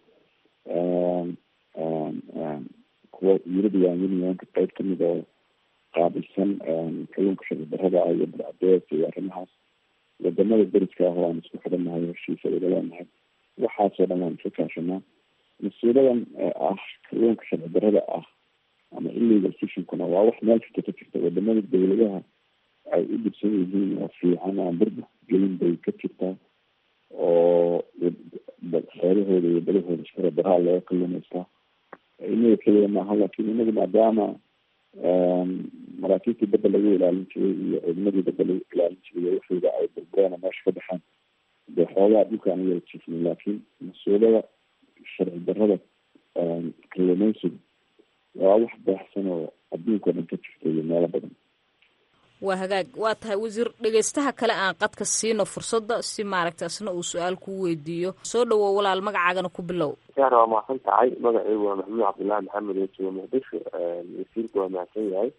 kuwa european unionka qeyb kamid oo qaabilsan kalluunka sharcidarrada ah iyo barcadees iyo arrimahaas wadamada beriska ah oo aan isku xidhannahay heshiisa wada leenahay waxaasoo dhan waan iska kaashanaa mas-uuladan ah kalluunka sharci darrada ah ama illegal fishinkuna waa wax meel kasta ka jirta wadamada dawladaha ay u dhibsan yihiin oo fiican aan burbu gelin bay ka jirtaa oo xeerahooda iyo balahooda shara daraa looga kalumaystaa inaga keliya maaha laakiin inagu maadaama maraakiibtii badda lagu ilaalin jiray iyo ciidamadii badda lagu ilaalin jiray waxooda ay burbureen oo meesha ka baxaan dee xoogaa dhulka aan yala jiifnay laakiin mas-uulada sharci darrada kalumaysiga waa wax baaxsan oo adduunka o dhan ka jirta iyo meelo badan waa hagaag waa tahay wasiir dhegeystaha kale aan qadka siino fursadda si maaragta isna uu su-aal kuu weydiiyo soo dhawow walaal magacaagana ku bilow yaar waa mahadsan tahay magacaygu waa maxamuud cabdullaahi maxamed oo jooga muqdisho wasiirka waa mahadsan yahay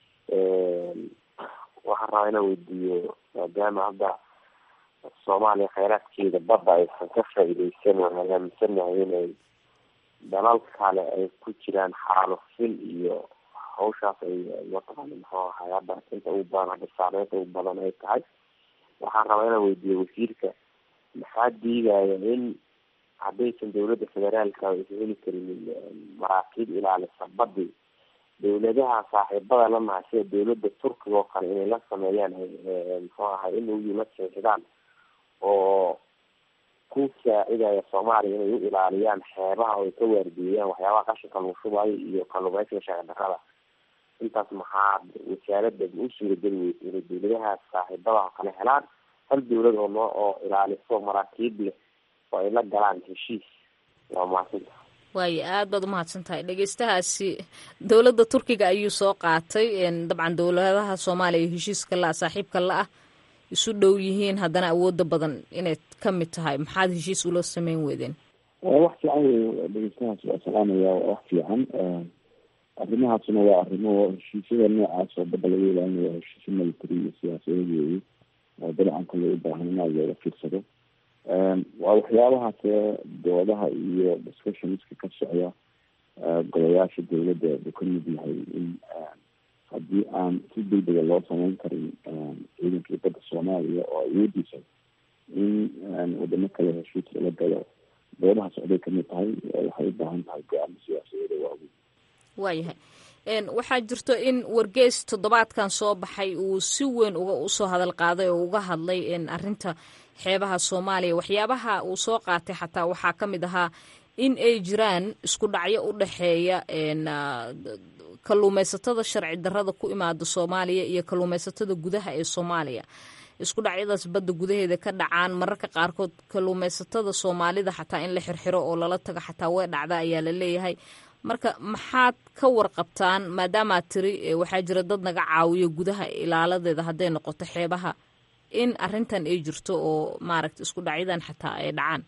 waxaan rabaa inaan weydiiyo maadaama hadda soomaaliya kheyraadkeeda badda aysan ka faa-ideysan waan aaaminsanahay inay dalal kale ay ku jiraan xaalufin iyo hawshaas ay mataqaana muxuu ahay hadda inta ugu badan hadda saameynta ugu badan ay tahay waxaan rabaa inaan weydiiyo wasiirka maxaa diidaya in haddaysan dawladda federaalka aysan heli karinin maraakiib ilaalisa badi dawladaha saaxiibada la nahay sida dawladda turkiga oo kale inay la sameeyaan muxuu ahay in uyi la seexdaan oo ku saacidaya soomaaliya inay u ilaaliyaan xeebaha oo ay ka waardiiyaan waxyaabaha qashinka lagu shubayo iyo kalluumeysiga sharci darrada intaas maxaa wasaaradda u suurageli weysa inay dawladaha saaxiibada oo kale helaan hal dawlad oo noo oo ilaaliso maraakiib leh oo ay la galaan heshiis waa mahadsanta waayo aad baad umahadsan tahay dhegeystahaasi dowladda turkiga ayuu soo qaatay dabcan dowladaha soomaaliya iyo heshiiska la-a saaxiibka la-ah isu dhow yihiin haddana awooda badan inay ka mid tahay maxaad heshiis ula sameyn weydeen wax fiican wey dhegeystahaas waa salaamaya waa wax fiican arrimahaasna waa arrimo heshiisyada noocaas oo badda laga ilaalinaya heshiisyo military iyo siyaasadeed weeye oo dabcan kale u baahan in aad looga fiirsado waa waxyaabahaas doodaha iyo discussionska ka socda golayaasha dowladda uu ka mid yahay in haddii aan si degdega loo sameyn karin ciidankii badda soomaaliya oo awoodiisa in wadamo kale heshiis lala galo doodaha socday kamid tahay waxay u baahan tahay go-aamo siyaasadeeda waaweyn waayahay waxaa jirto in wargeys toddobaadkan soo baxay uu si weyn uga usoo hadal qaaday oo uga hadlay arrinta xeebaha soomaaliya waxyaabaha uu soo qaatay xataa waxaa ka mid ahaa in ay jiraan isku dhacyo u dhexeeya kalluumaysatada sharci darrada ku imaada soomaaliya iyo kalluumaysatada gudaha ee soomaaliya isku dhacyadaas badda gudaheeda ka dhacaan mararka qaarkood kalluumaysatada soomaalida xataa in la xirxiro oo lala tago xataa way dhacda ayaa la leeyahay marka maxaad ka warqabtaan maadaamaad tiri waxaa jira dad naga caawiyo gudaha ilaaladeeda hadday noqoto xeebaha in arrintan ay jirto oo maaragta isku dhacyadan xataa ay dhacaan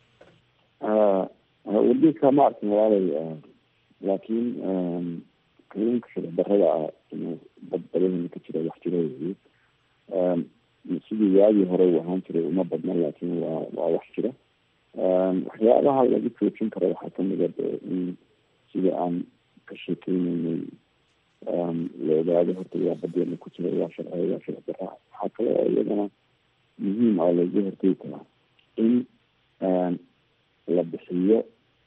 wargeedka ma arkin walaalay laakiin kalluunka sharci darrada ah inuu dad badahena ka jira wax jira weeye sidii waagii hore uu ahaan jiray uma badna laakiin waa waa wax jira waxyaabaha lagu joojin karo waxaa kamid a in sida aan ka sheekeyneynay la ogaado horta yaa badeena ku jira yaa sharciya yaa sharci darra waxaa kale oo iyadana muhiim ah laga hortegi karaa in la bixiyo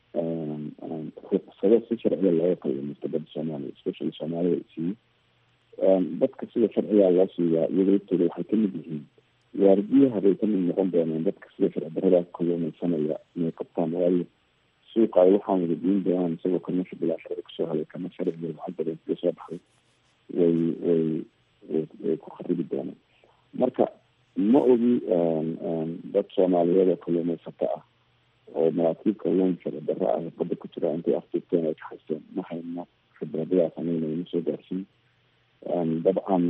ruqsado si sharciga looga kalluumaysto badda soomaaliya especially soomaalida ay siiyo dadka sida sharciga loo siiyaa iyaga laftooda waxay kamid yihiin waardiyaha bay kamid noqon doonaan dadka sida sharci darrada kalluumaysanaya inay qabtaan waayo suuqa ay waxaan wada diin doonaan isagoo kamasha bilaa sharci kasoo helay kama sharciga lacag badan kaga soo baxday way way way ku kharibi doonaan marka ma ogi dad soomaaliyeed oo kalluumaysato ah oo maraakiib kalluun sharci darro ah badda ku jira intay afjoogteen ay kaxaysteen ma hayno khibradadaa sameynaya ma soo gaarsiin dabcan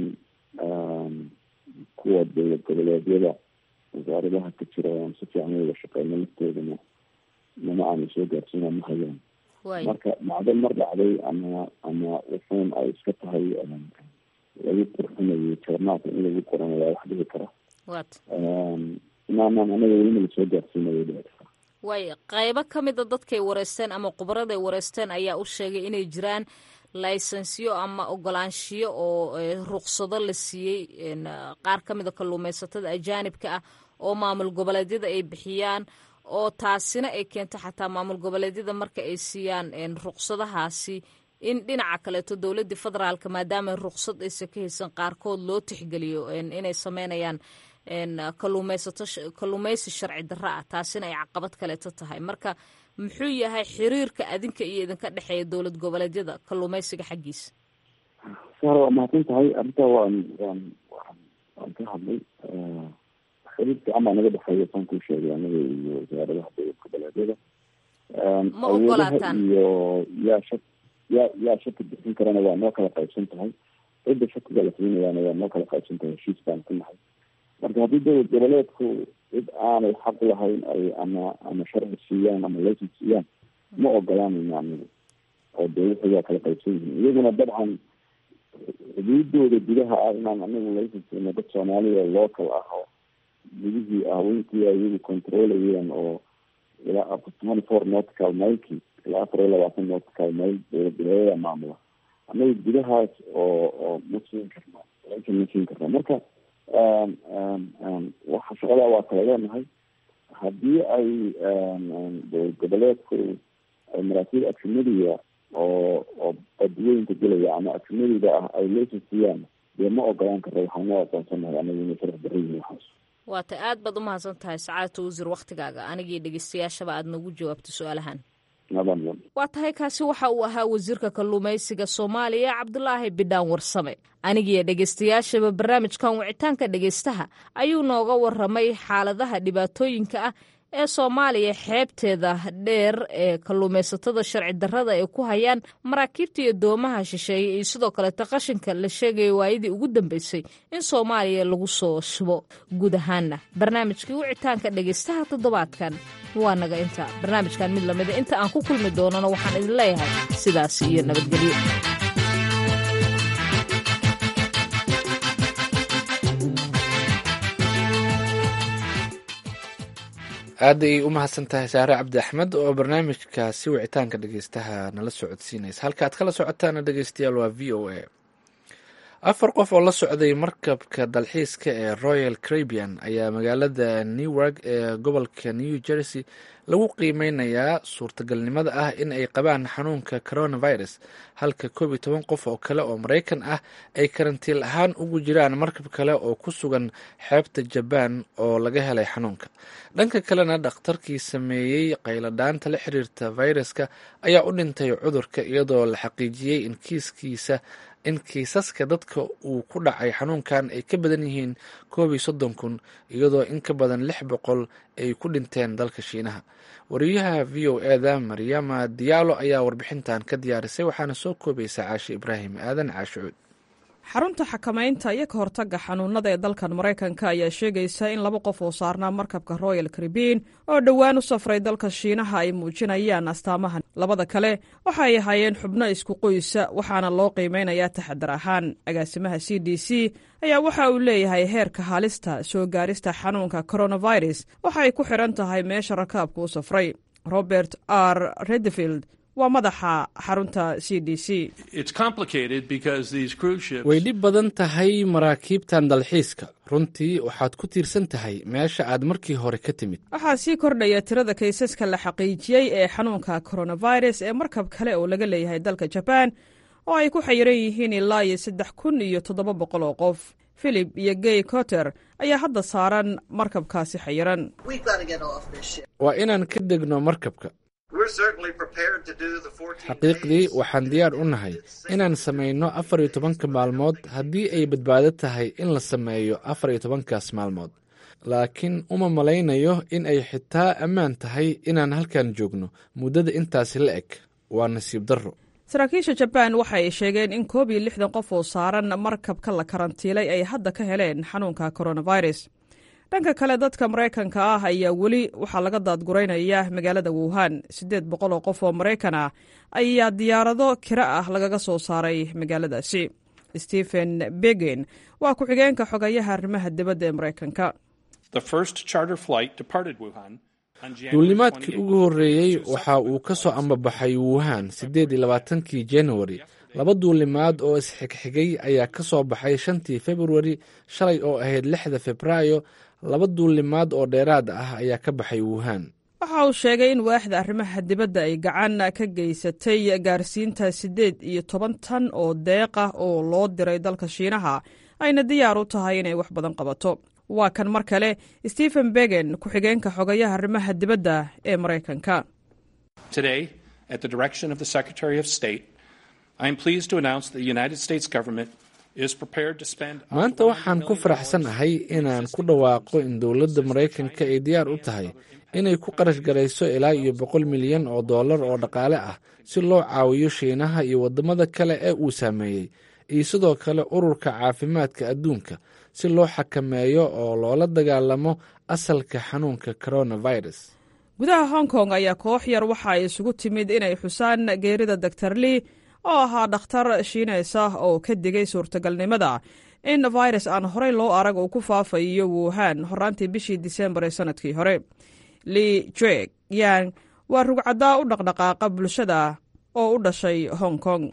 kuwa dowlad goboleedyada wasaaradaha ka jira aan si fiican wada shaqeyno laftoodana nama aana soo gaarsiina ma hayaan marka dhacdo mar dhacday ama ama wuxuun ay iska tahay lagu qurxinayo joornaalka in lagu qorana waa wax dhici kara inaanan anaga welina lasoo gaarsiinayo dhici kara waay qaybo ka mida dadkay wareysteen ama khubarada ay wareysteen ayaa u sheegay inay jiraan laysensiyo ama ogolaanshiyo oo ruqsado la siiyey qaar ka mida kalluumaysatada ajaanibka ah oo maamul goboleedyada ay bixiyaan oo taasina ay keento xataa maamul goboleedyada marka ay siiyaan ruqsadahaasi in dhinaca kaleeto dowladii federaalka maadaama ruqsad aysan ka haysan qaarkood loo tixgeliyo inay sameynayaan kalluumaysato kalluumaysi sharci darro ah taasina ay caqabad kaleeto tahay marka muxuu yahay xiriirka adinka iyo idinka dhexeeya dowlad goboleedyada kalluumaysiga xaggiisa sar waa mahadsan tahay arrintaa waan waan waan waan ka hadlay xiriir fiican baa naga dhexeeya saan kuu sheegay anaga iyo wasaaradaha dowlad goboleedyada ma ogolaataan iyo yaa shak yaa yaa shaki bixin karana waa noo kala qaybsan tahay cidda shakiga la siinayaana waa noo kala qaybsan tahay heshiis baan ku nahay marka haddii dowlad goboleedku cid aanay xaq lahayn ay ama ama sharci siiyaan ama laysen siiyaan ma ogolaanayno anigu oo dee wixii waa kala qaybsan yihiin iyaguna dabcan xuduudooda gudaha ah inaan anigu laysen siino dad soomaaliya local ah oo gudihii ah winkii iyagu controlayeen oo ilaa twenty four nautical mileki ilaa afar iyo labaatan nautical mile dowlad goboleedyada maamula anaga gudahaas oo oo ma siin karna laysen ma siin karna marka waxa shaqadaa waa kala leenahay haddii ay dowlad goboleedku ay maraakiib acsimadiga oo oo badweynka gelaya ama acsimadiga ah ay laysen siiyaan dee ma ogolaan karta waxaa noo aqoonsanahay anagu inay sharci darro yihiin waxaas waata aad baad umahadsan tahay sacaadata wasiir waktigaaga anigii dhegeystayaashaba aad nagu jawaabto su-aalahan waa tahay kaasi waxa uu ahaa wasiirka kalluumaysiga soomaaliya cabdulaahi bidhaan warsame anigiiyo dhegeystayaashaba barnaamijkan wicitaanka dhegeystaha ayuu nooga waramay xaaladaha dhibaatooyinka ah ee soomaaliya xeebteeda dheer ee kalluumaysatada sharci darrada ay ku hayaan maraakiibta iyo doomaha shisheeye iyo sidoo kaleeta qashinka la sheegaya waayadii ugu dambeysay in soomaaliya lagu soo shubo guud ahaanna barnaamijkii wicitaanka dhegaystaha toddobaadkan waa naga inta barnaamijkan mid lamida inta aan ku kulmi doonana waxaan idin leeyahay sidaas iyo nabadgelyo aad ay u mahadsan tahay saare cabdi axmed oo barnaamijkaasi wicitaanka dhegeystaha nala socodsiinaysa halka aad kala socotaana dhegeystayaal waa v o a afar qof oo la socday markabka dalxiiska ee royal carabian ayaa magaalada newark ee gobolka new jersey lagu qiimeynayaa suurtagalnimada ah in ay qabaan xanuunka coronavirus halka koob iyo toban qof oo kale oo maraykan ah ay karantiil ahaan ugu jiraan markab kale oo ku sugan xeebta jabaan oo laga helay xanuunka dhanka kalena dhakhtarkii sameeyey qayladhaanta la xiriirta fayraska ayaa u dhintay cudurka iyadoo la xaqiijiyey in kiiskiisa in kiisaska dadka uu ku dhacay xanuunkan ay ka badan yihiin koob iyo soddon kun iyadoo in ka badan lix boqol ay ku dhinteen dalka shiinaha wariyaha v o eda maryama diyaalo ayaa warbixintan ka diyaarisay waxaana soo koobaysa caashe ibraahim aadan caashucuud xarunta xakamaynta iyo ka hortagga xanuunada ee dalkan maraykanka ayaa sheegaysa in laba qof oo saarnaa markabka royal caribin oo dhowaan u safray dalka shiinaha ay muujinayaan astaamaha labada kale waxa ay ahaayeen xubno isku qoysa waxaana loo qiimeynayaa taxadar ahaan agaasimaha c d c ayaa waxa uu leeyahay heerka halista soo gaarista xanuunka coronavirus waxa ay ku xidhan tahay meesha rakaabka u safray robert r redfield waa madaxa xarunta c d c way dhib badan tahay maraakiibtan dalxiiska runtii waxaad ku tiirsan tahay meesha aad markii hore ka timid waxaa sii kordhaya tirada kaysaska la xaqiijiyey ee xanuunka coronavirus ee markab kale oo laga leeyahay dalka jabaan oo ay ku xayiran yihiin ilaa iyo saddex kun iyo toddoba boqol oo qof philip iyo gay coter ayaa hadda saaran markabkaasi xayiran waa inaan ka degno markabka xaqiiqdii waxaan diyaar u nahay inaan samayno afar iyo tobanka maalmood haddii ay badbaado tahay in la sameeyo afar iyo tobankaas maalmood laakiin uma malaynayo in ay xitaa ammaan tahay inaan halkan joogno muddada intaasi la eg waa nasiib darro saraakiisha jabaan waxa ay sheegeen in koob iyo lixdan qof oo saaran markabka la karantiilay ay hadda ka heleen xanuunka coronavirus dhanka kale dadka maraykanka ah ayaa weli waxaa laga daadguraynaya magaalada wuhan siddeed boqol oo qof oo maraykan ah ayaa diyaarado kira ah lagaga soo saaray magaaladaasi stephen begen waa ku-xigeenka xogayaha arrimaha dibadda ee maraykanka duulimaadkii ugu horreeyey waxa uu ka soo ambabaxay wuhan siddeed iyo labaatankii januari laba duulimaad oo isxigxigay ayaa ka soo baxay shantii februari shalay oo ahayd lixda febraayo laba duulimaad oo dheeraad ah ayaa ka baxay wuhan waxa uu sheegay in waaxda arrimaha dibadda ay gacan ka geysatay gaarsiinta siddeed iyo toban tan oo deeq ah oo loo diray dalka shiinaha ayna diyaar u tahay inay wax badan qabato waa kan mar kale stephen begen ku-xigeenka xogayaha arrimaha dibadda ee maraykanka maanta waxaan ku faraxsan ahay inaan ku dhawaaqo in dowladda maraykanka ay diyaar u tahay inay ku qarash garayso ilaa iyo boqol milyan oo dollar oo dhaqaale ah si loo caawiyo shiinaha iyo waddamada kale ee uu saameeyey iyo sidoo kale ururka caafimaadka adduunka si loo xakameeyo oo loola dagaalamo asalka xanuunka coronavirus gudaha hong kong ayaa koox yar waxa ay isugu timid inay xusaan geerida doctor lee oo ahaa dhakhtar shiineys ah oo ka digay suurtagalnimada in virus aan horey loo arag uu ku faafayo wuhan horaantii bishii disembar ee sanadkii hore lee jek yang waa rugcaddaa u dhaqdhaqaaqa bulshada oo u dhashay hong kong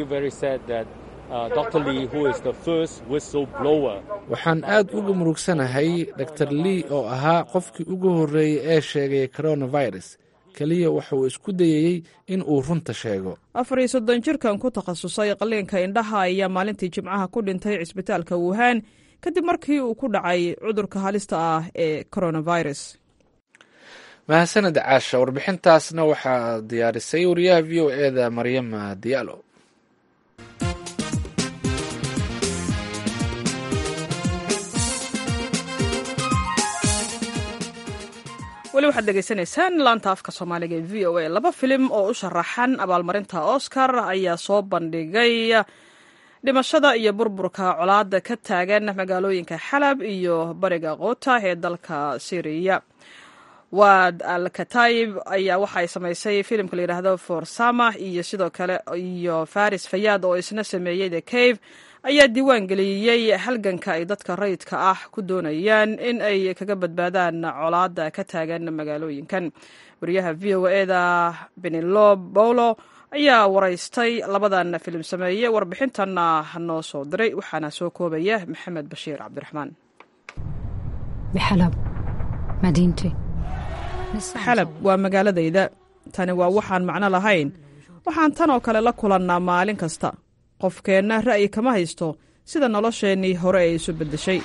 waxaan aad uga murugsanahay dor lee oo ahaa qofkii ugu horreeyey ee sheegay coronavirus keliya wuxuu isku dayayey in uu runta sheego afar iyo soddon jirkan ku takhasusay qaliinka indhaha ayaa maalintii jimcaha ku dhintay cisbitaalka wuhan kadib markii uu ku dhacay cudurka halista ah ee coronavirus mahadsaned caasha warbixintaasna waxaa diyaarisay wariyaha v o eda maryama diyaalo weli waxaad dhegaysanaysaan laanta afka soomaaliga ee v o a laba filim oo u sharaxan abaalmarinta oscar ayaa soo bandhigay dhimashada iyo burburka colaada ka taagan magaalooyinka xalab iyo bariga koota ee dalka syriya waad al katayib ayaa waxay samaysay filimka layidhaahdo forsama iyo sidoo kale iyo faris fayaad oo isna sameeyey the cave ayaa diiwaan geliyey halganka ay dadka rayidka ah ku doonayaan in ay kaga badbaadaan colaada ka taagan magaalooyinkan wariyaha v o eda benilo bolo ayaa waraystay labadan filim sameeye warbixintanna noo soo diray waxaana soo koobaya maxamed bashiir cabdiraxmaan xalab waa magaaladayda tani waa waxaan macno lahayn waxaan tan oo kale la kulannaa maalin kasta qofkeenna ra'yi kama haysto sida nolosheennii hore ay isu beddeshay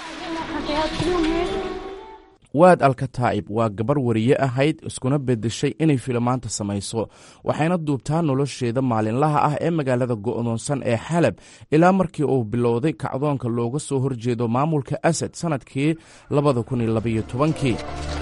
waad alkataa'ib waa gabar wariye ahayd iskuna beddeshay inay filimaanta samayso waxayna duubtaa nolosheeda maalinlaha ah ee magaalada go'doonsan ee xalab ilaa markii uu bilowday kacdoonka looga soo horjeedo maamulka asad sannadkii labada kun iyo labaiyo tobankii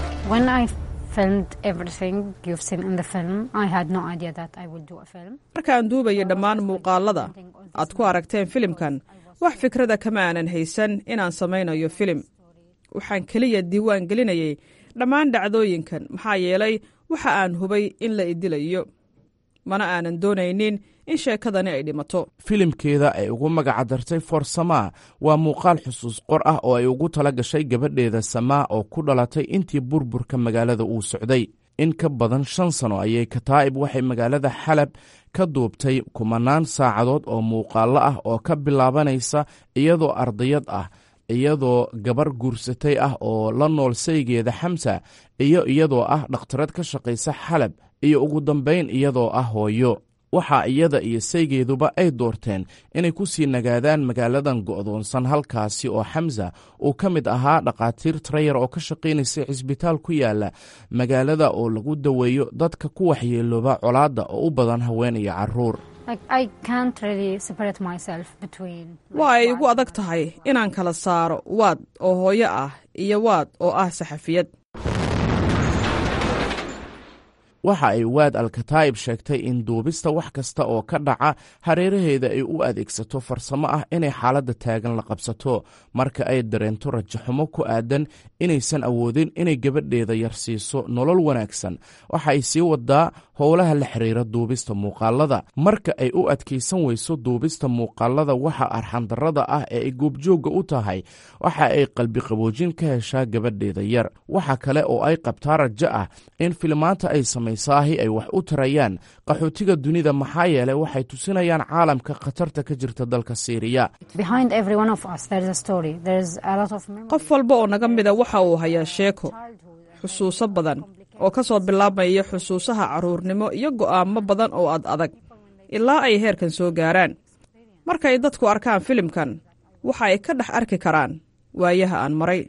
markaan duubayay dhammaan muuqaalada aad ku aragteen filimkan wax fikrada kama aanan haysan inaan samaynayo filim waxaan keliya diiwaan gelinayay dhammaan dhacdooyinkan maxaa yeelay waxa aan hubay in la idilayo mana aanan doonaynin in sheekadani ay dhimato filimkeeda ay ugu magacadartay for samaa waa muuqaal xusuus qor ah oo ay ugu tala gashay gabadheeda samaa oo ku dhalatay intii burburka magaalada uu socday in ka badan shan sano ayay kataa'ib waxay magaalada xalab ka duubtay kumanaan saacadood oo muuqaallo ah oo ka bilaabanaysa iyadoo ardayad ah iyadoo gabar guursatay ah oo la nool saygeeda xamsa iyo iyadoo ah dhakhtarad ka shaqaysa xalab iyo ugu dambayn iyadoo ah hooyo waxaa iyada iyo saygeeduba ay doorteen inay ku sii nagaadaan magaaladan go'doonsan halkaasi oo xamsa uu ka mid ahaa dhakhaatiir trayar oo ka shaqaynaysa cisbitaal ku yaala magaalada oo lagu daweeyo dadka ku waxyeelooba colaadda oo u badan haween iyo carruur waa ay igu adag tahay inaan kala saaro waad oo hooyo ah iyo waad oo ah saxafiyad waxa ay waad alkataa'ib sheegtay in duubista wax kasta oo ka dhaca hareeraheeda ay u adeegsato farsamo ah inay xaaladda taagan la qabsato marka ay dareento rajaxumo ku aadan inaysan awoodin inay gabadheeda yar siiso nolol wanaagsan waxa ay sii wadaa howlaha la xiriira duubista muuqaalada marka ay u adkaysan weyso duubista muuqaalada waxa arxandarrada ah ee ay goobjoogga u tahay waxa ay qalbiqaboojin ka heshaa gabadheeda yar waxa kale oo ay qabtaa rajo ah in filimaanta ay samaysaahi ay wax u tarayaan qaxootiga dunida maxaa yeelay waxay tusinayaan caalamka khatarta ka jirta dalka siiriya qof walba oo naga mida waxa uu hayaa sheeko xusuuso badan oo ka soo bilaabmaya xusuusaha carruurnimo iyo go'aamo badan oo ad adag ilaa ay heerkan soo gaaraan markay dadku arkaan filimkan waxa ay ka dhex arki karaan waayaha aan maray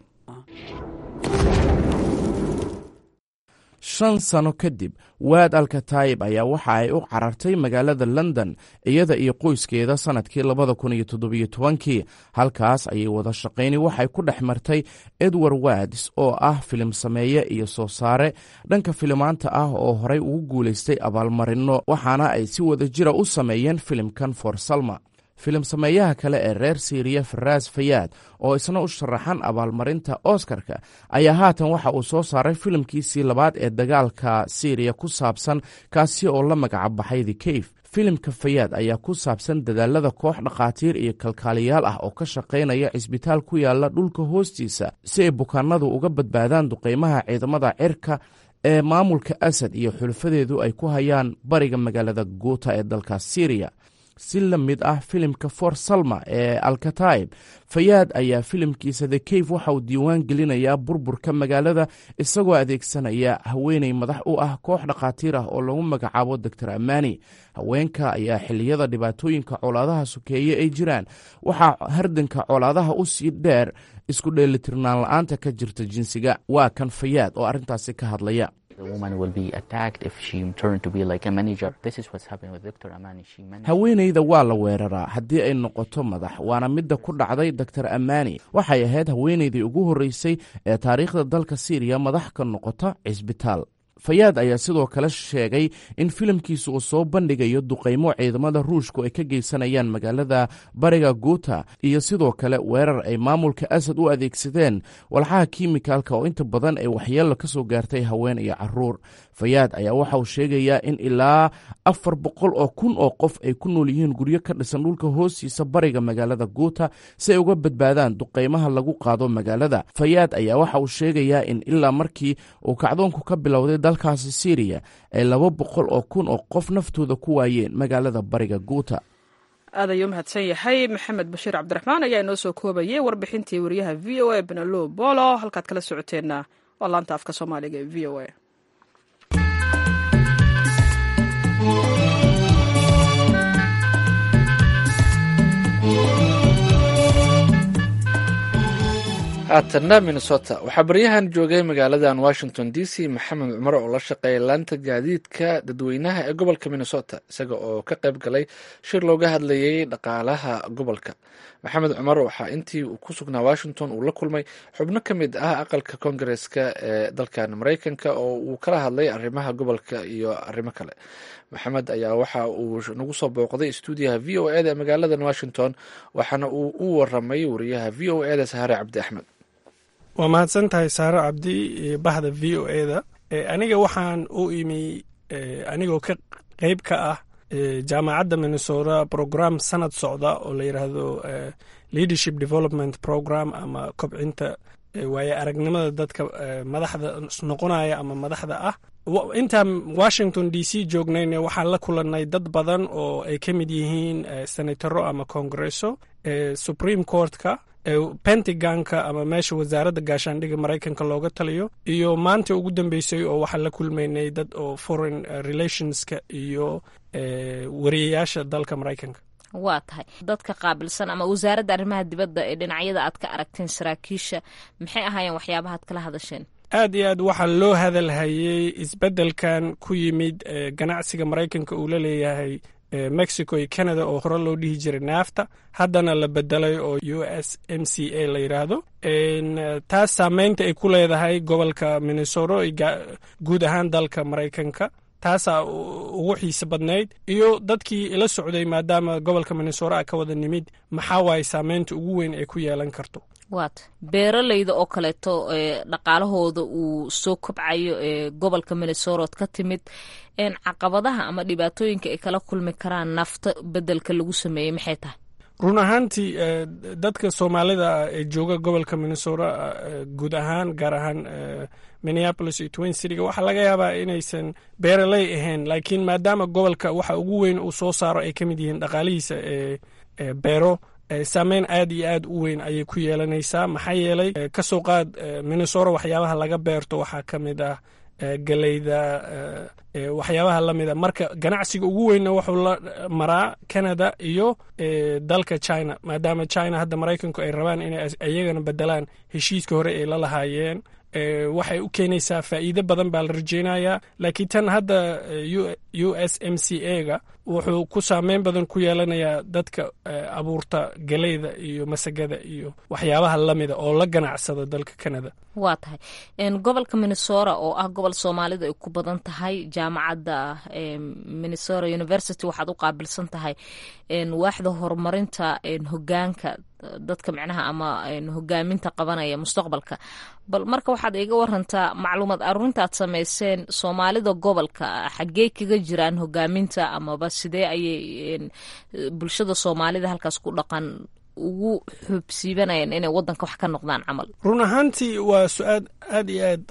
shan sano kadib waad alkataayib ayaa waxa ay u carartay magaalada london iyada iyo qoyskeeda sannadkii labada kun iyo toddobiyo tobankii halkaas ayay wada shaqayni waxay ku dhex martay edward wads oo ah filim sameeye iyo soo saare dhanka filimaanta ah oo horay ugu guulaystay abaalmarinno waxaana ay si wada jira u sameeyeen filimkan for salma filim sameeyaha kale ee reer siiriya faraas fayaad oo isna u sharaxan abaalmarinta oskarka ayaa haatan waxa uu soo saaray filimkiisii labaad ee dagaalka siiriya ku saabsan kaasi oo la magacbaxay the cave filimka fayaad ayaa ku saabsan dadaalada koox dhakhaatiir iyo kalkaaliyaal ah oo ka shaqaynaya cisbitaal ku yaala dhulka hoostiisa si ay bukaanadu uga badbaadaan duqeymaha ciidamada cirka ee maamulka asad iyo xulafadeedu ay ku hayaan bariga magaalada guuta ee dalka siiriya si la mid ah filimka for salma ee alkataib fayaad ayaa filimkiisa the cave waxa uu diiwaan gelinayaa burburka magaalada isagoo adeegsanaya haweeney madax u ah koox dhakhaatiir ah oo lagu magacaabo doctor amani haweenka ayaa xiliyada dhibaatooyinka colaadaha sokeeye ay jiraan waxaa hardanka colaadaha u sii dheer isku dheelitirnaan la-aanta ka jirta jinsiga waa kan fayaad oo arrintaasi ka hadlaya haweenayda waa la weeraraa haddii ay noqoto madax waana midda ku dhacday doktor amani waxay ahayd haweenaydii ugu horreysay ee taariikhda dalka siiriya madax ka noqota cisbitaal fayaad ayaa sidoo kale sheegay in filimkiisa uu soo bandhigayo duqaymo ciidamada ruushku ay ka geysanayaan magaalada bariga guuta iyo sidoo kale weerar ay maamulka asad u adeegsadeen walxaha kiimikalka oo inta badan ay waxyeello ka soo gaartay haween iyo caruur fayaad ayaa waxa uu sheegayaa in ilaa afar boqol oo kun oo qof ay ku nool yihiin guryo ka dhisan dhulka hoostiisa bariga magaalada guuta si ay uga badbaadaan duqaymaha lagu qaado magaalada fayaad ayaa waxa uu sheegayaa in ilaa markii uu kacdoonku ka bilowday dalkaasi syriya ay laba boqol oo kun oo qof naftooda ku waayeen magaalada bariga guuta aad ayuu mahadsan yahay maxamed bashiir cabdiraxmaan ayaa inoo soo koobayay warbixintii wariyaha v o a benelo bolo halkaad kala socoteenna waa laanta afka soomaaliga ee v o a haatanna minnesota waxaa baryahan joogay magaaladan washington d c maxamed cumar oo la shaqeeya laanta gaadiidka dadweynaha ee gobolka minnesota isaga oo ka qayb galay shir looga hadlayay dhaqaalaha gobolka maxamed cumar waxaa intii uu ku sugnaa washington uu la kulmay xubno ka mid ah aqalka kongareska ee dalkan mareykanka oo uu kala hadlay arrimaha gobolka iyo arrimo kale maxamed ayaa waxa uu nagu soo booqday stuudiyaha v o eda ee magaaladan washington waxaana uu u waramay wariyaha v o eda sahare cabdi axmed waa mahadsan tahay saaro cabdi bahda v o eda aniga waxaan u imi anigoo ka qeyb ka ah jaamacadda minnesota program sanad socda oo la yidhaahdo leadership development program ama kobcinta waaye aragnimada dadka madaxda noqonaya ama madaxda ah intaan washington d c joognayna waxaan la kulannay dad badan oo ay ka mid yihiin senataro ama congresso supreme courtka pentagonka ama meesha wasaaradda gaashaandhiga maraykanka looga taliyo iyo maanta ugu dambeysay oo waxaan la kulmaynay dad oo foreign relationska iyo wariyayaasha dalka maraykanka waa tahay dadka qaabilsan ama wasaaradda arrimaha dibadda ee dhinacyada aad ka aragteen saraakiisha maxay ahaayeen waxyaabahaad kala hadasheen aad iyo aad waxaa loo hadalhayey isbeddelkan ku yimid ganacsiga maraykanka uu la leeyahay mexico iyo canada oo hore loo dhihi jiray naafta haddana la bedelay oo u s m c a la yidhaahdo taas saameynta ay ku leedahay gobolka minnesota guud ahaan dalka maraykanka taasaa ugu xiise badnayd iyo dadkii ila socday maadaama gobolka minnesota a ka wada nimid maxaa waaye saameynta ugu weyn ay ku yeelan karto waata beeralayda oo kaleeto dhaqaalahooda uu soo kobcayo ee gobolka minnesorood ka timid caqabadaha ama dhibaatooyinka ay kala kulmi karaan nafta bedelka lagu sameeyey maxay tahay run ahaantii dadka soomaalida ee jooga gobolka minnesota guud ahaan gaar ahaan minneapolis iyo twin cityga waxaa laga yaabaa inaysan beeraley ahayn laakiin maadaama gobolka waxa ugu weyn uu soo saaro ay ka mid yihiin dhaqaalihiisa ee beero saameyn aad iyo aad u weyn ayay ku yeelanaysaa maxaa yeelay ka soo qaad minnesota waxyaabaha laga beerto waxaa ka mid ah galeyda waxyaabaha la mida marka ganacsiga ugu weynna wuxuu la maraa canada iyo dalka china maadaama china hadda maraykanku ay rabaan inay iyagana bedelaan heshiiska hore ay la lahaayeen waxay u keenaysaa faa'iido badan baa la rajeynayaa laakiin tan hadda u s m c a ga wuxuu ku saameyn badan ku yeelanayaa dadka abuurta galeyda iyo masagada iyo waxyaabaha lamida oo la ganacsada dalka canada waa tahay gobolka minnesota oo ah gobol soomaalida ay ku badan tahay jaamacadda minnesota university waxaad u qaabilsan tahay waaxda horumarinta hogaanka dadka micnaha ama hogaaminta qabanaya mustaqbalka bal marka waxaad iga warantaa macluumaad aruurintaad sameyseen soomaalida gobolka xaggey kaga jiraan hogaaminta amaba sidee ayay bulshada soomaalida halkaas ku dhaqan ugu xubsiibanayeen inay wadanka wax ka noqdaan camal run ahaantii waa su-aal aad iyo aad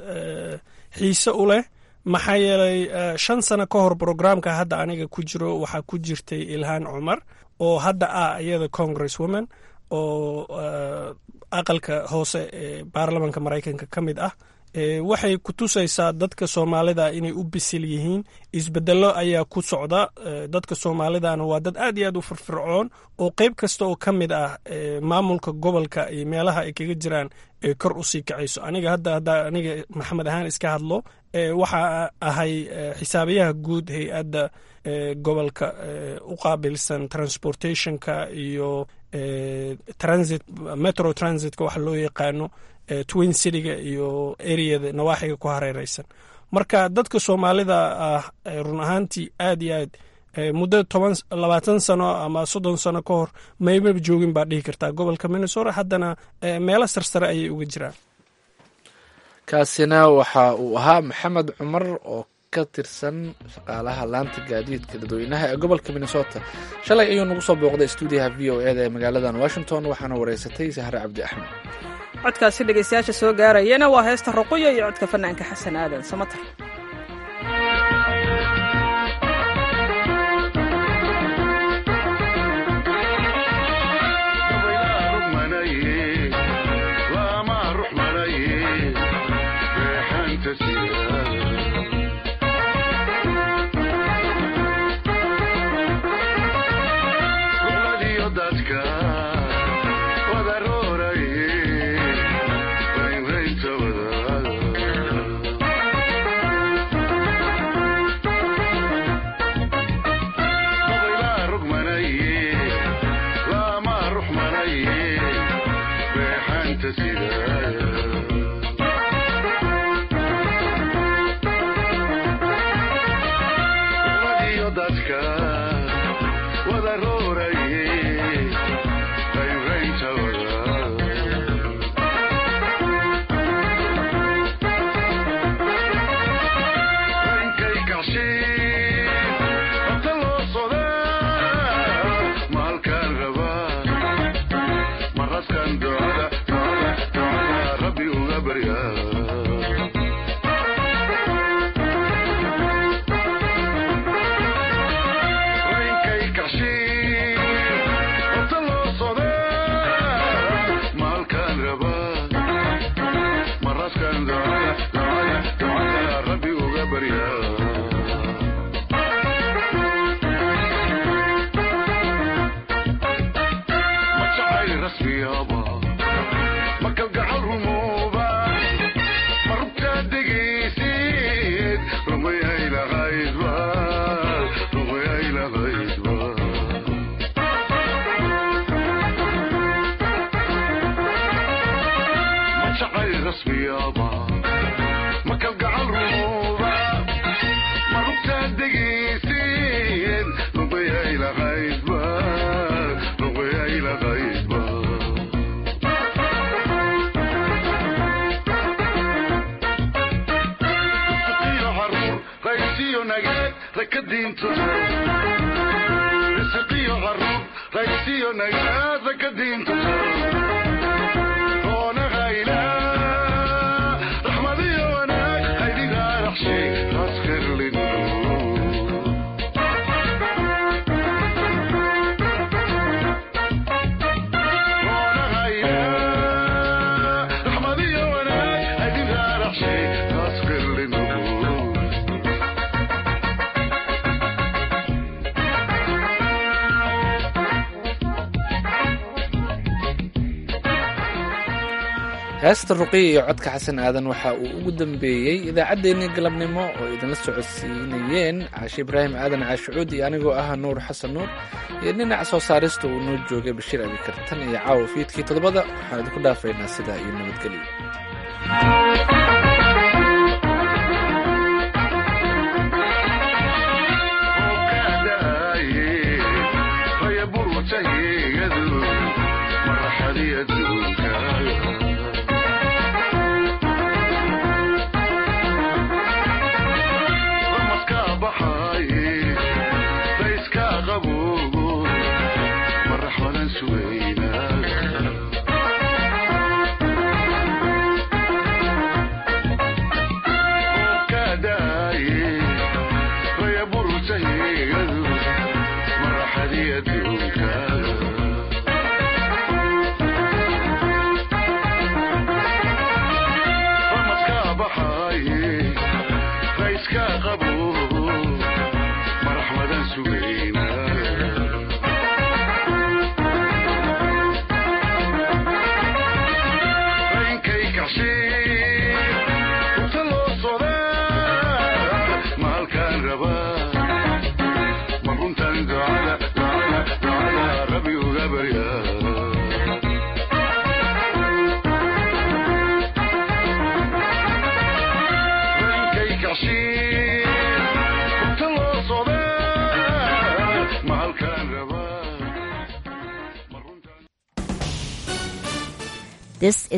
xiise u leh maxaa yeelay shan sano ka hor brograamka hadda aniga ku jiro waxaa ku jirtay ilhaan cumar oo hadda ah iyada congress woman oo aqalka hoose ee baarlamanka maraykanka ka mid ah waxay ku tusaysaa dadka soomaalida inay u bisil yihiin isbedelo ayaa ku socda dadka soomaalidana waa dad aad iyo aad u firfircoon oo qeyb kasta oo ka mid ah maamulka gobolka iyo meelaha ay kaga jiraan ee kor usii kacayso aniga hadda hadda aniga maxamed ahaan iska hadlo waxaa ahay xisaabiyaha guud hay-adda gobolka u qaabilsan transportationka iyo transit metro transitka waxa loo yaqaano twin cityga iyo areada nawaaxiga ku hareereysan marka dadka soomaalida ah run ahaantii aad iyo aad muddo toban labaatan sano ama soddon sano ka hor maymaba joogin baa dhihi kartaa gobolka minnesota haddana meelo sarsare ayay uga jiraan kaasina waxa uu ahaa maxamed cumar oo ka tirsan shaqaalaha laanta gaadiidka dadweynaha ee gobolka minnesota shalay ayuu nagu soo booqday stuudiyaha v o eda ee magaaladan washington waxaana wareysatay sahre cabdi axmed codkaasi dhegeystayaasha soo gaarayana waa heesta ruquya iyo codka fanaanka xasan aadan samatar heesta ruqiya iyo codka xasan aadan waxa uu ugu dambeeyey idaacaddeenii galabnimo oo idinla socodsiinayeen caashi ibraahim aadan caashicuud iyo anigoo ah nuur xasan nuur iyo dhinaca soo saarista uu noo joogay bashiir abikartan iyo caawa fiidkii toddobada waxaan idinku dhaafaynaa sidaa iyo nabadgelyo This